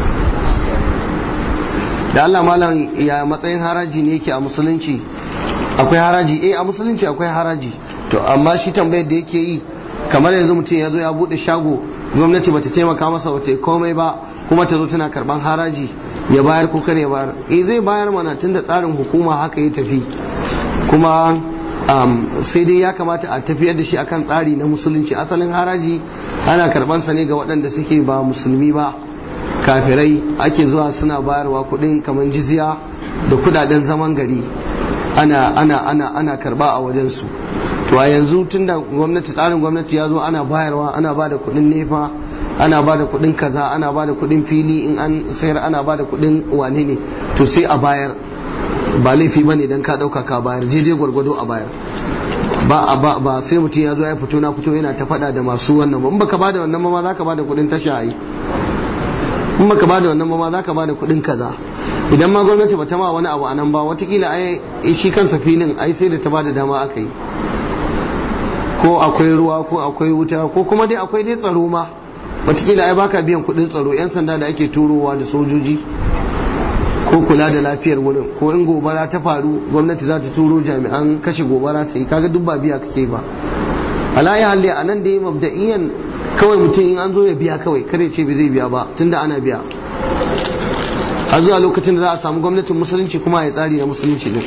da Allah malam ya matsayin haraji ne yake a musulunci akwai haraji eh a musulunci akwai haraji to amma shi tambayar da yake yi kamar yanzu mutum ya zo ya bude shago gwamnati bata taimaka masa bata yi komai ba kuma ta zo tana karban haraji ya bayar ko kare bayar eh zai bayar mana tunda tsarin hukuma haka ya tafi kuma sai dai ya kamata a tafiyar da shi akan tsari na musulunci asalin haraji ana karban sa ne ga waɗanda suke ba musulmi ba kafirai ake zuwa suna bayarwa kuɗin kamar jizya da kudaden zaman gari ana ana ana ana karba a wajensu to a yanzu tunda gwamnati tsarin gwamnati ya zo ana bayarwa ana ba da kuɗin nefa ana ba da kuɗin kaza ana ba da kuɗin fili in an sayar ana ba da kuɗin wane ne to sai a bayar ba laifi ba ne don ka ɗauka ka bayar jeje gwargwado a bayar ba ba ba sai mutum ya zo ya fito na fito yana ta faɗa da masu wannan ba in baka ba da wannan ma za ka ba da kuɗin tasha yi in baka ba da wannan ma za ka ba da kuɗin kaza idan ma gwamnati ba ta ma wani abu a nan ba watakila ai shi kansa filin ai sai da ta ba da dama aka yi ko akwai ruwa ko akwai wuta ko kuma dai akwai dai tsaro ma watakila ai baka biyan kuɗin tsaro yan sanda da ake turowa da sojoji ko kula da lafiyar wurin ko in gobara ta faru gwamnati za ta turo jami'an kashe gobara ta yi kaga duk ba biya kake ba ala ya halli a nan dai mabda'iyan kawai mutum in an zo ya biya kawai kare ce bai zai biya ba tunda ana biya a zuwa lokacin da za a samu gwamnatin musulunci kuma ya tsari na musulunci ne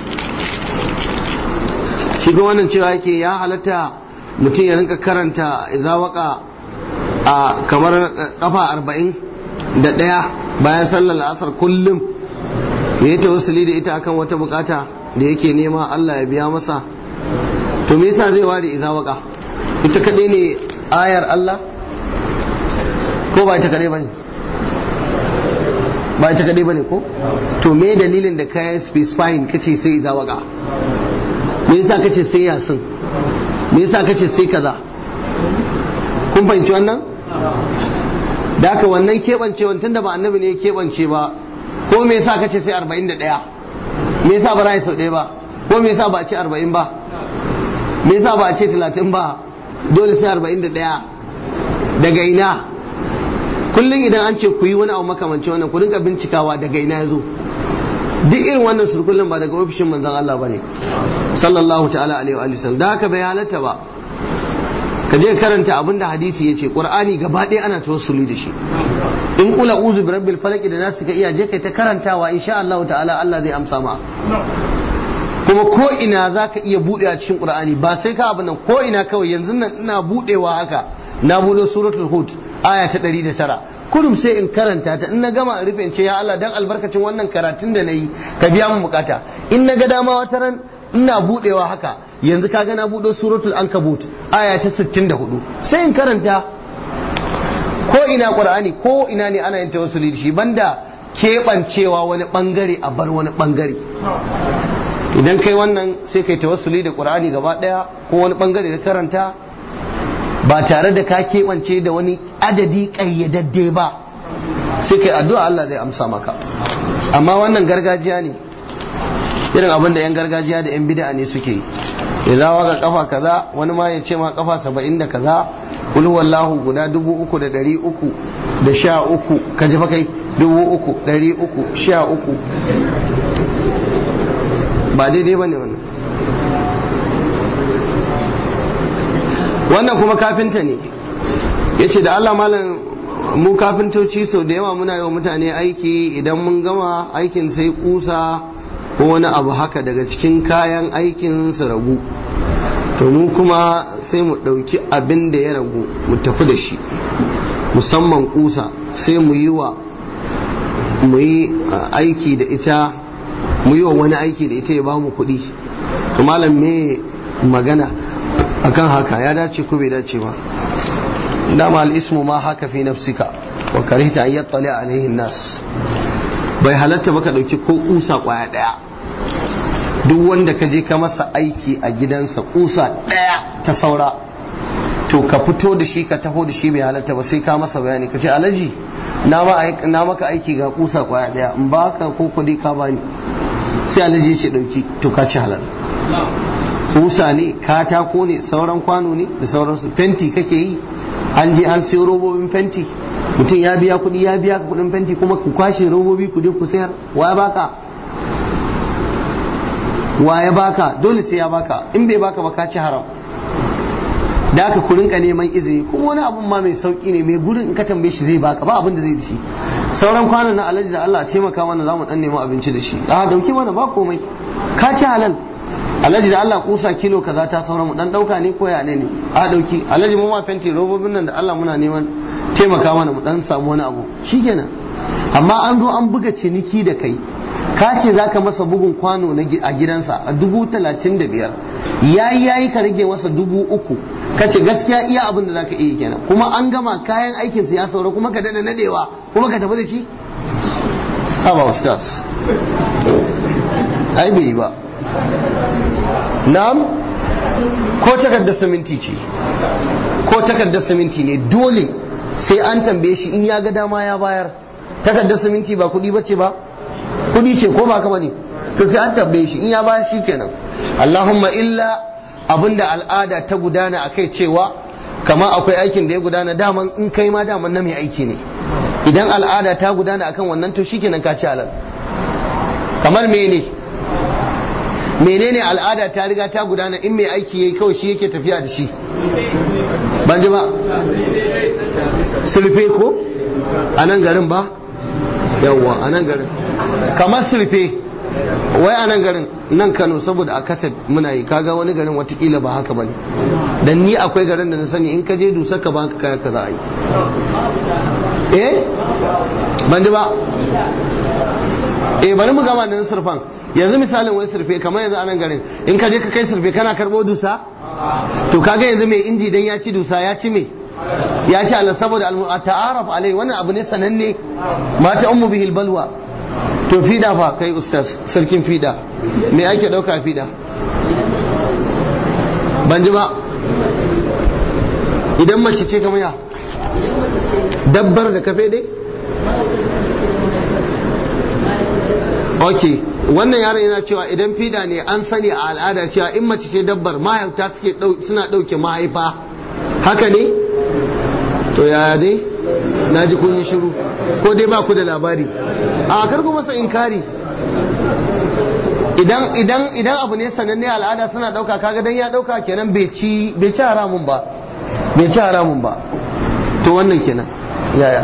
shi ga wannan cewa yake ya halatta mutum ya rinka karanta izawaka a kamar kafa arba'in da ɗaya bayan sallar asar kullum ya yi tawassuli da ita akan wata bukata da yake nema Allah ya biya masa to me yasa zai ware izawaka ita kaɗai ne ayar Allah ko ba ita kaɗai ba ne ba ita kaɗai ba ne ko to me dalilin da kayan specifying kace sai izawaka me yasa kace sai yasin me yasa kace sai kaza kun fahimci wannan da haka wannan keɓancewan tunda ba annabi ne ya keɓance ba ko me yasa kace sai 41 me yasa ba rai sau ɗaya ba ko me yasa ba a ce 40 ba me yasa ba a ce 30 ba dole sai 41 daga ina kullum idan an ce ku yi wani abu makamanci wannan ku rinka bincikawa daga ina ya zo duk irin wannan surkullin ba daga ofishin manzon Allah bane sallallahu ta'ala alaihi wa sallam da haka bai halatta ba ka je karanta abin da hadisi ya ce qur'ani gaba ɗaya ana tawassuli da shi in kula uzu bi rabbil falaq da nasu ka iya je kai ta karantawa insha Allah ta'ala Allah zai amsa ma kuma ko ina zaka iya bude a cikin qur'ani ba sai ka abin nan ko ina kawai yanzu nan ina budewa haka na buɗe suratul hud aya ta 109 kurum sai in karanta ta in na gama in rufe in ce ya Allah dan albarkacin wannan karatun da nayi ka biya min bukata in na ga dama wata ran ina budewa haka yanzu kaga na budo suratul ankabut aya ta 64 sai in karanta ko ina qur'ani ko ina ne ana yin tawassuli da shi banda keɓancewa wani bangare a bar wani bangare idan kai wannan sai kai tawassuli da qur'ani gaba daya ko wani bangare da karanta ba tare da ka keɓance da wani adadi ƙayyadadde ba sai kai addu'a Allah zai amsa maka amma wannan gargajiya ne irin abin da 'yan gargajiya da 'yan bid'a ne suke yi idan waka kafa kaza wani ma ya ce ma kafa saba'in da kaza kul wallahu guda dubu uku da dari uku da sha uku ka ji fa kai dubu uku dari uku sha uku ba daidai ba ne wannan wannan kuma kafinta ne ya ce da Allah malam mu kafintoci sau da yawa muna yi wa mutane aiki idan mun gama aikin sai kusa ko wani abu haka daga cikin kayan aikin su ragu to mu kuma sai mu ɗauki abin da ya ragu mu tafi da shi musamman kusa sai mu yi wa mu yi aiki da ita mu yi wa wani aiki da ita ya ba mu kuɗi to malam me magana akan haka ya dace ko bai dace ba dama al'ismu ma haka fi nafsika wa karihta an yattali alaihin nas bai halatta ba ka ɗauki ko kusa kwaya ɗaya duk wanda ka je ka masa aiki a gidansa kusa ɗaya ta saura to ka fito da shi ka taho da shi bai halatta ba sai ka masa bayani ka ce alaji na maka aiki ga kusa kwaya ɗaya in ba ka ko kuɗi ka bani sai alaji ya ce ɗauki to ka ci halal kusa ne katako ne sauran kwano ne da sauransu fenti kake yi an je an siyo robobin fenti mutum ya biya kuɗi ya biya kuɗin fenti kuma ku kwashe robobi ku je ku sayar wa ya baka wa ya baka dole sai ya baka in bai baka ba ka ci haram da aka ku rinka neman izini kuma wani abun ma mai sauki ne mai gurin in ka tambaye shi zai baka ba abin da zai da shi sauran kwanan na alaji da Allah taimaka mana za mu dan nemi abinci da shi a dauki mana ba komai ka ci halal alhaji da Allah kusa kilo kaza ta saura mu dan dauka ne ko ya ne ne a dauki alhaji mu ma fenti robobin nan da Allah muna neman taimaka mana mu dan samu wani abu shikenan amma an zo an buga ciniki da kai ka ce zaka masa bugun kwano a gidansa a dubu talatin da biyar yayi yayi ka rage masa dubu uku ka ce gaskiya iya abin da zaka iya kenan kuma an gama kayan aikin ya saura kuma ka dada nadewa kuma ka tafi da shi haba ustaz ai bai yi ba na'am ko takardar siminti ce ko takardar siminti ne dole sai an tambaye shi in ya ga dama ya bayar takardar siminti ba kudi bace ba kudi ce ko ba kama ne to sai an tambaye shi in ya bayar shi kenan Allahumma illa abinda al'ada ta gudana akai cewa kama akwai aikin da ya gudana daman in kai ma daman na mai aiki ne idan al'ada ta gudana akan wannan to shikenan ka ci halal kamar mene menene al'ada ta riga ta gudana in mai aiki yayi kawai shi yake tafiya da shi ban ji ba sulfe ko a nan garin ba yawwa a nan garin kamar sulfe wai a nan garin nan kano saboda a kaset muna yi kaga wani garin watakila ba haka bane dan ni akwai garin da na sani in ka je dusa ka baka kaya ka za a yi eh ban ji ba eh bari mu gama da surfan yanzu misalin wai surfe kamar yanzu a nan garin in ka je ka kai surfe kana karbo dusa to kaga yanzu mai inji dan ya ci dusa ya ci me ya ci ala saboda ta'araf alai wannan abu ne sananne mata ummu bihil balwa to fida fa kai ustaz sarkin fida me ake dauka fida ban ji ba idan mace ce kamar ya dabbar da kafe dai ok wannan yaron yana cewa idan fida ne an sani a al'ada cewa in mace ce dabbar mahaifta suke suna ɗauke mahaifa haka ne to yaya dai na ji kun yi shiru ko dai ba ku da labari a karku masa inkari idan idan idan abu ne sananne al'ada suna ɗauka kaga dan ya ɗauka kenan bai ci bai ci haramun ba bai ci haramun ba to wannan kenan yaya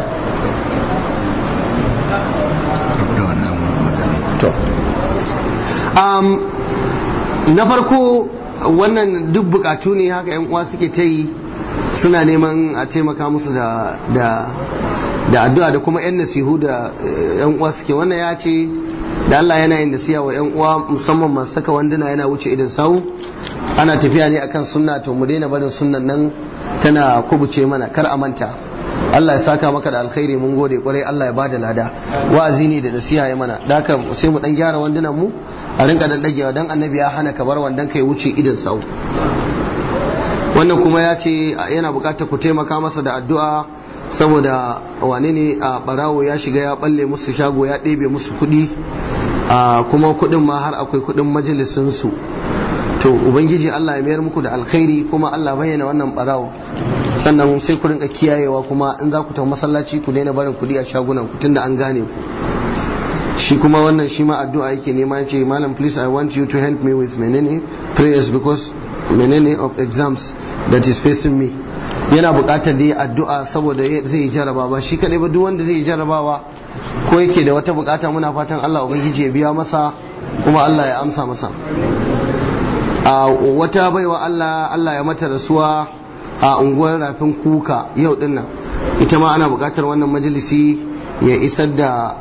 to um, na farko wannan duk bukatu ne haka yan uwa suke ta yi suna neman a taimaka musu da da da addu'a da kuma yan nasihu da yan uwa suke wannan ya ce da Allah yana yin nasiha wa yan uwa musamman masu saka wanduna yana wuce idan sau ana tafiya ne akan sunna to mu daina barin sunnan nan tana kubuce mana kar a manta Allah ya saka maka da alkhairi mun gode kwarai Allah ya bada lada wa'azi ne da nasiha ya mana da haka sai mu dan gyara wandunan mu a rinka dan dagewa dan annabi ya hana ka bar wandan kai wuce idan sau wannan kuma ya ce yana bukatar ku taimaka masa da addu'a saboda wane ne a barawo ya shiga ya balle musu shago ya ɗebe musu kuɗi kuma kuɗin ma har akwai kuɗin majalisinsu to ubangiji Allah ya mayar muku da alkhairi kuma Allah bayyana wannan barawo sannan sai ku rinka kiyayewa kuma in za ku tafi masallaci ku daina barin kuɗi a shagunan ku tunda an gane ku shi kuma wannan shi ma addu'a yake nema ya ce malam please i want you to help me with menene prayers because menene of exams that is facing me yana buƙatar da addu'a saboda zai jaraba ba shi kadai ba duk wanda zai jarabawa ko yake da wata bukata muna fatan Allah ubangiji ya biya masa kuma Allah ya amsa masa a wata baiwa Allah Allah ya mata rasuwa a unguwar rafin kuka yau dinnan ita ma ana buƙatar wannan majalisi ya isar da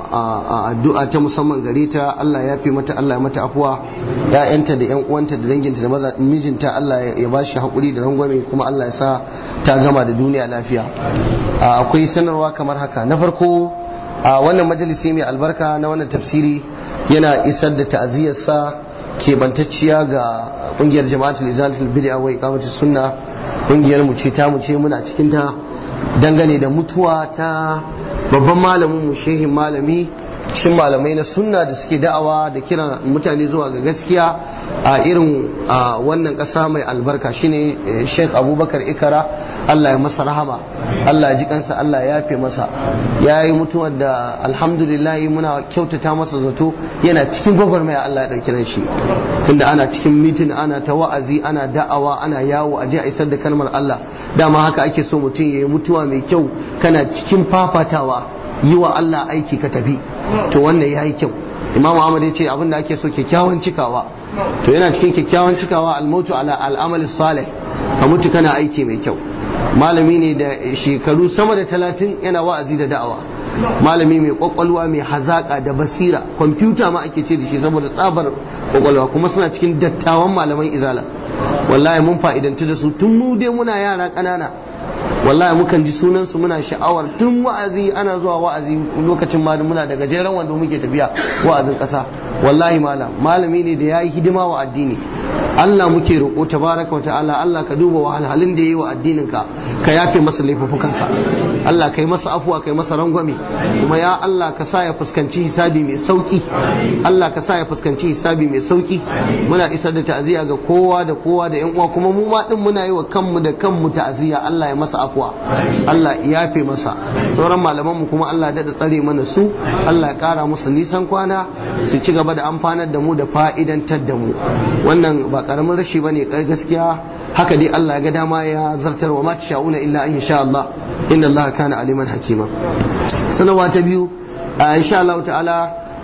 addu'a ta musamman gare ta Allah ya fi mata Allah ya mata afuwa ya'yanta da 'yan uwanta da danginta da maza mijinta Allah ya ba shi haƙuri da rangwame kuma Allah ya sa ta gama da duniya lafiya akwai sanarwa kamar haka na farko a wannan majalisi mai albarka na wannan tafsiri yana isar da ta'aziyarsa keɓantacciya ga ƙungiyar jama'atul izalatul bid'a wa iqamatus sunna ƙungiyar mu ce ta mu ce muna cikin ta dangane da mutuwa ta babban malamin mu shehin malami cikin malamai na sunna da suke da'awa da kiran mutane zuwa ga gaskiya a irin wannan ƙasa mai albarka shine sheikh abubakar ikara allah ya masa rahama allah ya ji kansa allah ya yafe masa ya yi mutuwar da alhamdulillah muna kyautata masa zato yana cikin gwagwarmaya allah ya ɗauki shi tunda ana cikin mitin ana ta wa'azi ana da'awa ana yawo a je a isar da kalmar allah dama haka ake so mutum ya yi mutuwa mai kyau kana cikin fafatawa yi wa allah aiki ka tafi to wannan ya yi kyau imamu ahmad ya ce abin da ake so kyakkyawan cikawa to yana cikin kyakkyawan cikawa almautu ala al'amal salih ka mutu kana aiki mai kyau malami ne da shekaru sama da talatin yana wa'azi da da'awa malami mai kwakwalwa mai hazaka da basira kwamfuta ma ake ce da shi saboda tsabar kwakwalwa kuma suna cikin dattawan malaman izala wallahi mun fa'idantu da su tun mu dai muna yara ƙanana wallahi mukan ji sunan su muna sha'awar tun wa'azi ana zuwa wa'azi lokacin ma muna da gajeren wanda muke tafiya wa'azin ƙasa wallahi malam malami ne da yayi hidima wa addini Allah muke roƙo tabaraka wa ta'ala Allah ka duba wahalhalun da yayi wa addinin ka ka yafe masa laifukansa Allah kai masa afuwa kai masa rangwame kuma ya Allah ka sa ya fuskanci hisabi mai sauki Allah ka sa ya fuskanci hisabi mai sauki muna isar da ta'aziyya ga kowa da kowa da yan uwa kuma mu ma din muna yi wa kanmu da kanmu ta'aziyya Allah ya masa afuwa Allah ya yafe masa sauran malaman mu kuma Allah ya dada tsare mana su Allah ya kara musu nisan kwana su ci gaba da amfanar da mu da fa'idantar da mu wannan ba karamin rashi bane gaskiya haka dai Allah ya ga dama ya zartar wa ma sha'una illa an sha Allah inna Allah kana aliman hakima sanawa ta biyu insha Allah ta'ala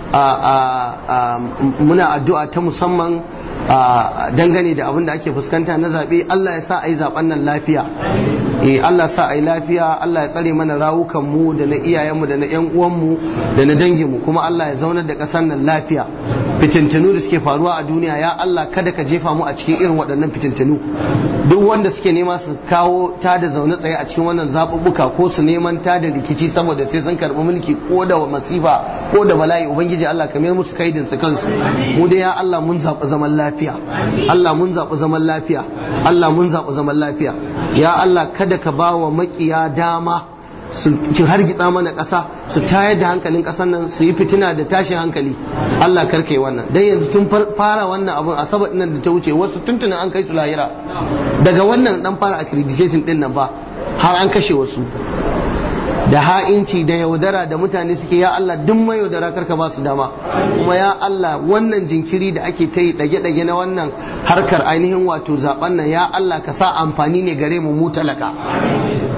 muna addu'a ta musamman dangane da abin da ake fuskanta na zaɓe Allah ya sa a yi zaɓen nan lafiya eh Allah sa a yi lafiya Allah ya tsare mana rawukan mu da na iyayenmu da na ƴan uwanmu da na danginmu kuma Allah ya zaunar da ƙasar nan lafiya fitintunu da suke faruwa a duniya ya Allah kada ka jefa mu a cikin irin waɗannan fitintunu duk wanda suke nema su kawo ta da zaune tsaye a cikin wannan zaɓuɓɓuka ko su neman ta da rikici saboda sai sun karɓi mulki ko da masifa ko da bala'i ubangiji Allah ka mayar musu kaidin su kansu mu dai ya Allah mun zaɓi zaman lafiya Allah mun zaɓi zaman lafiya Allah mun zaɓi zaman lafiya ya Allah kada ka ba wa makiya dama su ki hargitsa mana ƙasa su tayar da hankalin ƙasar nan su yi fitina da tashin hankali Allah karkai wannan dan yanzu tun fara wannan abun asabar nan da ta wuce wasu tuntunan an kai su lahira daga wannan dan fara accreditation din nan ba har an kashe wasu da ha'inci da yaudara da mutane suke ya Allah duk mai yaudara karka ba su dama kuma ya Allah wannan jinkiri da ake ta yi dage-dage na wannan harkar ainihin wato zaben nan ya Allah ka sa amfani ne gare mu mu talaka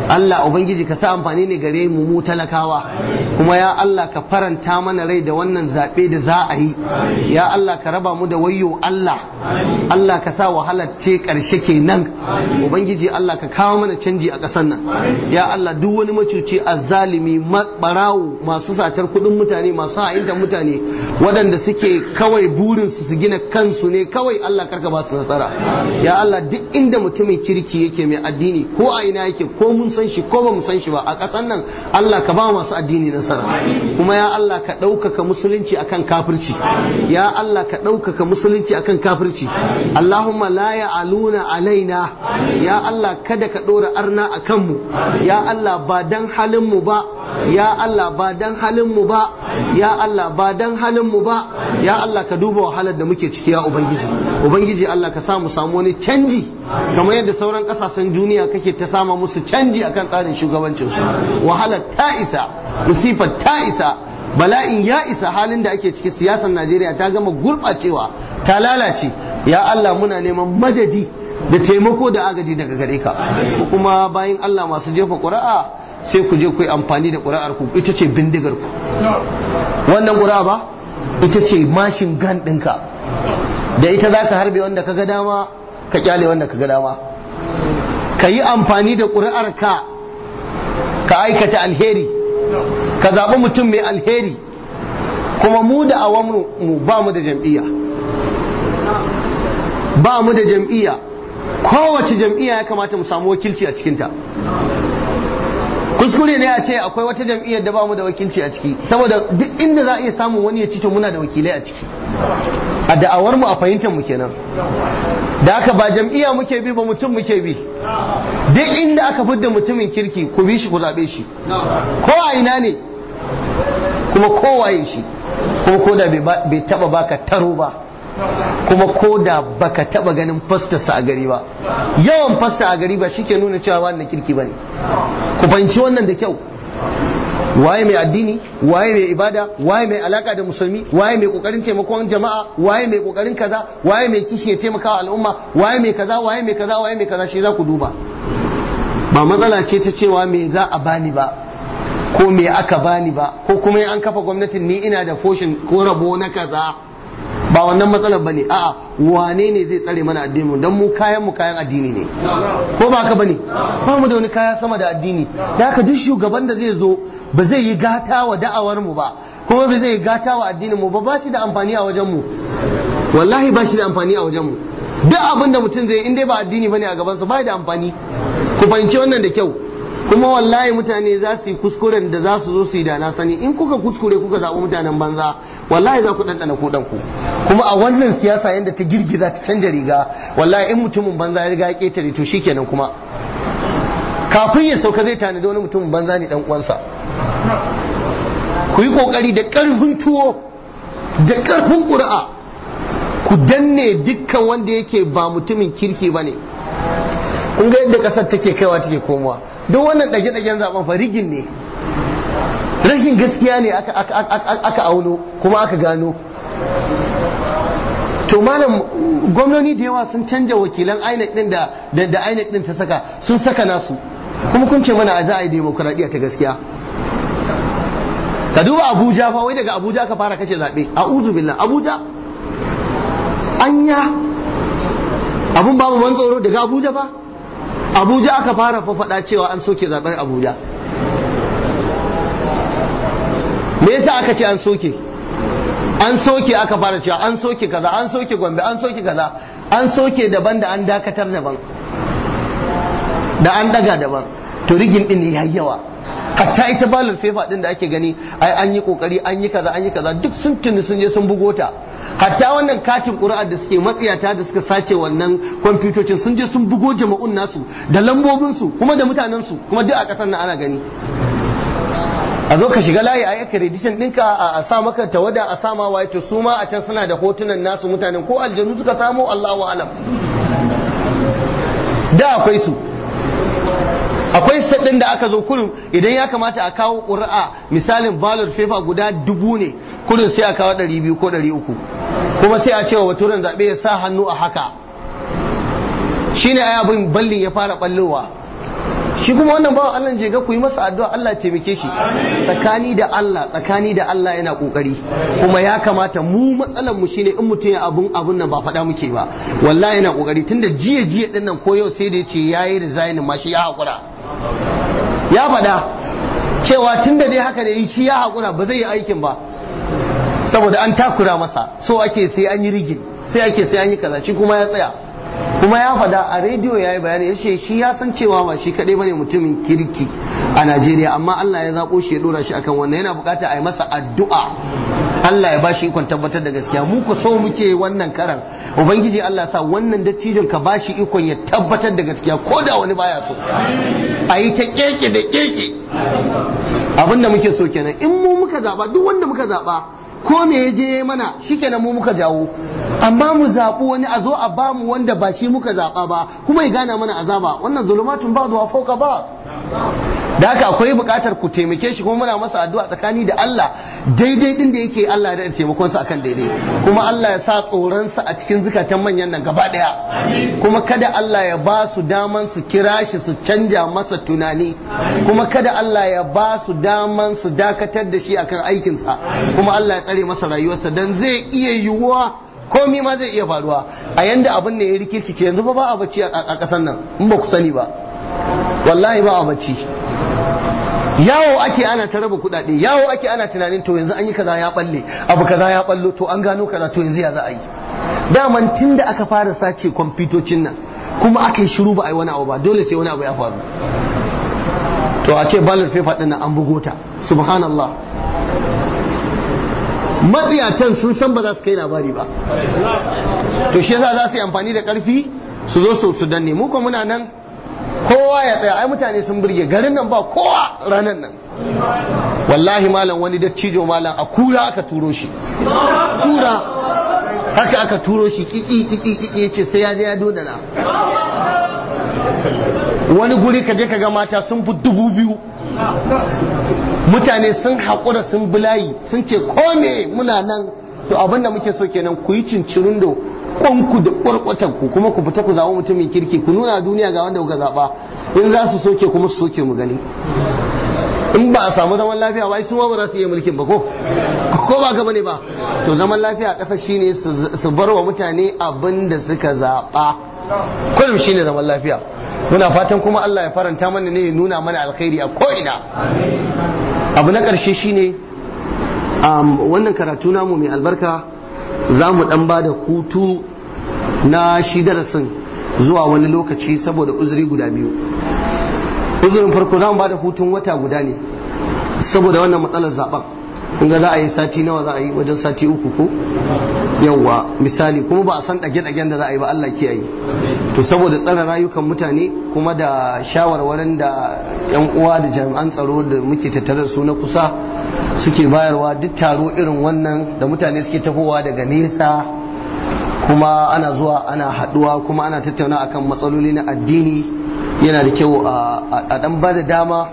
Allah ubangiji ka sa amfani ne gare mu mu talakawa kuma ya Allah ka faranta mana rai da wannan zaɓe da za a yi ya Allah ka raba mu da wayo Allah Allah ka sa wahalar ce ƙarshe kenan ubangiji Allah ka kawo mana canji a ƙasar nan ya Allah duk wani macuci azzalimi barawo masu satar kuɗin mutane masu ha'intar mutane waɗanda suke kawai burinsu su gina kansu ne kawai Allah karka ba su nasara ya Allah duk inda mutumin kirki yake mai addini ko a ina yake ko mun san shi ko ba mu san shi ba a ƙasar nan Allah ka ba masu addini nasara kuma ya Allah ka ɗaukaka musulunci akan kafirci ya Allah ka ɗaukaka musulunci akan kafirci Allahumma la ya'aluna alaina ya Allah kada ka ɗora arna a kanmu ya Allah ba dan halin mu ba ya Allah ba dan halin mu ba ya Allah ba dan halin mu ba ya Allah ka duba wahalar da muke ciki ya ubangiji ubangiji Allah ka samu samu wani canji kamar yadda sauran kasashen duniya kake ta sama musu canji akan tsarin shugabancin su wahalar ta isa musifar ta isa bala'in ya isa halin da ake ciki siyasar Najeriya ta gama gurɓacewa ta lalace ya Allah muna neman madadi da taimako da agaji daga gare ka kuma bayan Allah masu jefa ƙuri'a sai ku je ku yi amfani da ƙuri'ar ku ita ce bindigar ku wannan ƙuri'a ba ita ce mashin gan ɗinka da ita za ka harbe wanda ka ga dama ka kyale wanda ka ga dama ka yi amfani da ƙuri'ar ka ka aikata alheri ka zaɓi mutum mai alheri kuma mu da awamu mu ba mu da jam'iyya ba mu da jam'iyya kowace jam'iyya ya kamata mu samu wakilci a cikinta kuskure ne a ce akwai wata jam'iyyar da ba mu da wakilci a ciki saboda duk inda za a iya samun wani ya ci to muna da wakilai a ciki a da'awar mu a fahimtar mu kenan da haka ba jam'iyya muke bi ba mutum muke bi duk inda aka fidda mutumin kirki ku bi shi ku zaɓe shi ko a ina ne kuma kowaye shi kuma ko da bai taba baka taro ba kuma ko da baka taba ganin fastarsa a gari ba yawan fasta a gari ba shike nuna cewa wannan kirki bane ku fahimci wannan da kyau waye mai addini waye mai ibada waye mai alaka da musulmi waye mai kokarin taimakon jama'a waye mai kokarin kaza waye mai kishi ya taimaka al'umma waye mai kaza waye mai kaza waye mai kaza shi za ku duba ba matsala ce ta cewa me za a bani ba ko me aka bani ba ko kuma an kafa gwamnatin ni ina da foshin ko rabo na kaza ba wannan matsalar bane a'a wane ne zai tsare mana addinin mu dan mu kayan mu kayan addini ne ko ba haka bane ba mu da wani kaya sama da addini da haka duk shugaban da zai zo ba zai yi gata wa da'awar mu ba kuma ba zai yi gata wa addinin mu ba ba shi da amfani a wajen mu wallahi ba shi da amfani a wajen mu duk abin da mutum zai in dai ba addini bane a gaban sa ba da amfani ku fahimci wannan da kyau kuma wallahi mutane za su yi kuskuren da za su zo su yi da na sani in kuka kuskure kuka zaɓi mutanen banza wallahi za ku ɗanɗana ku ɗanku kuma a wannan siyasa yadda ta girgiza ta canja riga wallahi in mutumin banza ya riga ya ƙetare to shikenan kuma kafin ya sauka zai tanadi wani mutumin banza ne dan uwansa ku yi kokari da ƙarfin tuwo da ƙarfin ƙuri'a ku danne dukkan wanda yake ba mutumin kirki ba ne kun ga yadda kasar take kaiwa take komowa duk wannan ɗage-ɗagen zaben fa rigin ne rashin gaskiya ne aka auno kuma aka gano to malam gwamnoni da yawa sun canja wakilan INEC din da da INEC din ta saka sun saka nasu kuma kun ce mana a za a yi demokradiyya ta gaskiya ka duba Abuja fa wai daga Abuja ka fara kace zaɓe a'udhu billah Abuja anya abun babu man tsoro daga Abuja fa abuja aka fara fafaɗa cewa an soke zaben abuja me yasa aka ce an soke an soke aka fara cewa an soke kaza an soke gombe an soke kaza an soke daban da an dakatar daban da an daga daban to rigin din ya yawa hatta ita balul fefa din da ake gani ai an yi kokari an yi kaza an yi kaza duk sun tuni sun je sun bugo ta hatta wannan katin ƙuri'ar da suke matsiyata da suka sace wannan kwamfutocin sun je sun bugo jama'un nasu da lambobinsu kuma da mutanensu kuma duk a ƙasar nan ana gani a zo ka shiga layi a yi accreditation ɗinka a sa maka tawada a sama waye to su ma a can suna da hotunan nasu mutanen ko aljanu suka samo Allahu alam da akwai su akwai ɗin da aka zo kurin idan ya kamata a kawo ƙuri'a misalin ballot paper guda dubu ne kurin sai a kawo ɗari biyu ko ɗari uku kuma sai a ce wa baturen zaɓe ya sa hannu a haka shine ai abin ballin ya fara ɓallowa shi kuma wannan bawan Allah je ga ku yi masa addu'a Allah taimake shi tsakani da Allah tsakani da Allah yana kokari kuma ya kamata mu matsalar mu shine in mutum ya abun abun nan ba faɗa muke ba wallahi yana kokari tunda jiya jiya din nan ko yau sai da yace yayi resign ma shi ya hakura ya faɗa cewa tunda dai haka ne shi ya hakura ba zai yi aikin ba saboda an takura masa so ake sai an yi rigin sai ake sai an yi kaza shi kuma ya tsaya kuma ya fada a rediyo ya yi bayani ya ce shi ya san cewa ba shi kaɗai bane mutumin kirki a najeriya amma allah ya zaɓo shi ya ɗora shi akan wannan yana buƙatar a yi masa addu'a allah ya bashi ikon tabbatar da gaskiya mu ku so muke wannan karan ubangiji allah sa wannan dattijon ka bashi ikon ya tabbatar da gaskiya ko da wani baya so a yi ta keke da keke abin da muke so kenan in mu muka zaɓa duk wanda muka zaɓa ko me ya je mana shikenan mu muka jawo amma mu zaɓi wani a zo a ba mu wanda ba shi muka zaɓa ba kuma ya gana mana azaba wannan zulumatun ba zuwa fauka ba da haka akwai buƙatar ku taimake shi kuma muna masa addu'a tsakani da Allah daidai din da yake Allah da taimakon sa akan daidai kuma Allah ya sa tsoron sa a cikin zukatan manyan nan gaba daya kuma kada Allah ya ba su daman su kira shi su canja masa tunani kuma kada Allah ya ba su daman su dakatar da shi akan aikin sa kuma Allah ya tsare masa rayuwarsa dan zai iya yiwuwa komi ma zai iya faruwa a yanda abin ne ya rikirkice yanzu ba ba a bacci a ƙasar nan in ba ku sani ba wallahi ba a bacci yawo ake ana ta raba kuɗaɗe yawo ake ana tunanin to yanzu an yi kaza ya balle abu kaza ya ballo to an gano kaza to yanzu ya za a yi daman tun da aka fara sace kwamfutocin nan kuma aka yi shiru ba a yi wani abu ba dole sai wani abu ya faru to a ce ballot paper ɗin nan an bugo ta subhanallah matsiyatan sun san ba za su kai labari ba to shi yasa za su yi amfani da ƙarfi su zo su danne mu kuma muna nan kowa ya tsaya ai mutane sun burge garin nan ba kowa ranar nan wallahi malam wani dattijo malam a kura aka turo shi kura haka aka turo shi kiki kiki kiki yace sai ya je ya dodana wani guri ka je ka ga mata sun fi dubu biyu mutane sun haƙura sun bulayi sun ce ko me muna nan to abinda muke so kenan ku yi cincirin da kwanku da ku kuma ku fita ku zaɓi mutumin kirki ku nuna duniya ga wanda kuka zaɓa in za su soke kuma su soke mu gani in ba a samu zaman lafiya ba su ma ba za su iya mulkin ba ko ko ba ka bane ba to zaman lafiya a ƙasar shine su bar wa mutane abin da suka zaɓa kullum shine zaman lafiya muna fatan kuma Allah ya faranta mana ne ya nuna mana alkhairi a ko'ina abu na ƙarshe shine wannan karatu namu mai albarka za mu dan ba da hutu na shi darasin zuwa wani lokaci saboda uzuri guda biyu uzurin farko za mu ba da hutun wata guda ne saboda wannan matsalar zaben kun ga za a yi sati nawa za a yi wajen sati uku ko yawwa misali kuma ba a san ɗage-ɗagen da za a yi ba Allah kiyaye to saboda tsara rayukan mutane kuma da shawarwarin da yan uwa da jami'an tsaro da muke tattare da su na kusa suke bayarwa duk taro irin wannan da mutane suke tafowa daga nesa kuma ana zuwa ana haɗuwa kuma ana tattauna akan matsaloli na addini yana da kyau a ɗan ba da dama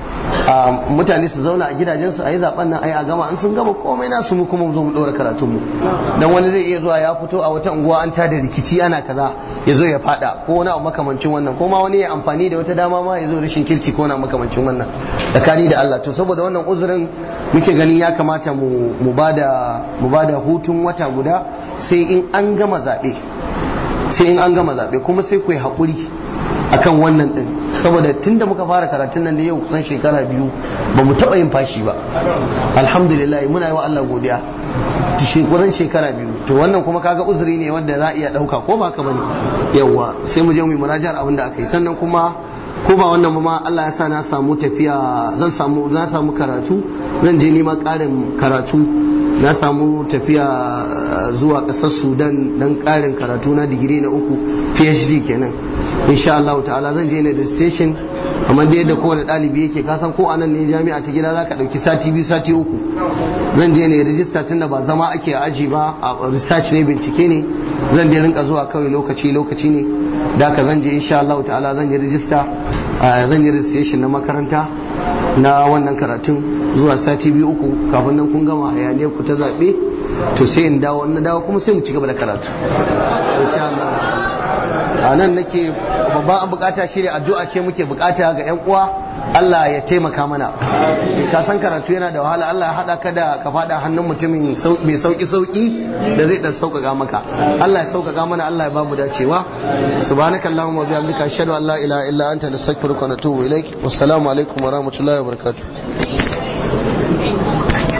mutane su zauna a gidajensu a yi zaben nan a yi a gama an sun gama komai nasu mu kuma zo mu ɗora karatunmu dan wani zai iya zuwa ya fito a wata unguwa an tada rikici ana kaza ya zo ya fada ko wani abu makamancin wannan ko ma wani ya amfani da wata dama ma ya zo rashin kirki ko na makamancin wannan tsakani da Allah to saboda wannan uzurin muke ganin ya kamata mu bada mu bada hutun wata guda sai in an gama zaɓe sai in an gama zaɓe kuma sai ku yi haƙuri akan wannan din saboda tunda muka fara karatun nan da yau kusan shekara biyu ba mu taɓa yin fashi ba alhamdulillah muna yi wa Allah godiya kusan shekara biyu to wannan kuma kaga uzuri ne wanda za a iya ɗauka ko ba ka bane yawa sai mu je mu yi murajar abin da aka yi sannan kuma ko ba wannan ma Allah ya sa na samu tafiya zan samu zan samu karatu zan je neman ƙarin karatu na samu tafiya zuwa ƙasar sudan don ƙarin karatu na digiri na uku phd kenan insha Allah ta'ala zan je ne da station kamar da yadda kowane ɗalibi yake kasan ko anan ne jami'a ta gida zaka ɗauki sati biyu sati uku zan je ne rijista tun da ba zama ake a aji ba a research ne bincike ne zan je rinka zuwa kawai lokaci lokaci ne da ka zan je insha Allah ta'ala zan yi rijista zan yi registration na makaranta na wannan karatun zuwa sati biyu uku kafin nan kun gama hayaniyar ku ta zaɓe to sai in dawo na dawo kuma sai mu ci gaba da karatu insha Allah a nan nake babban bukata shi ne addu'a ce muke bukata ga yan uwa Allah ya taimaka mana ka san karatu yana da wahala Allah ya hada ka da ka fada hannun mutumin mai sauki sauki da zai dan sauƙaƙa maka Allah ya sauƙaƙa mana Allah ya bamu dacewa subhanakallahumma wa bihamdika ashhadu an la ilaha illa anta nastaghfiruka wa natubu ilaik wassalamu alaikum wa rahmatullahi wa barakatuh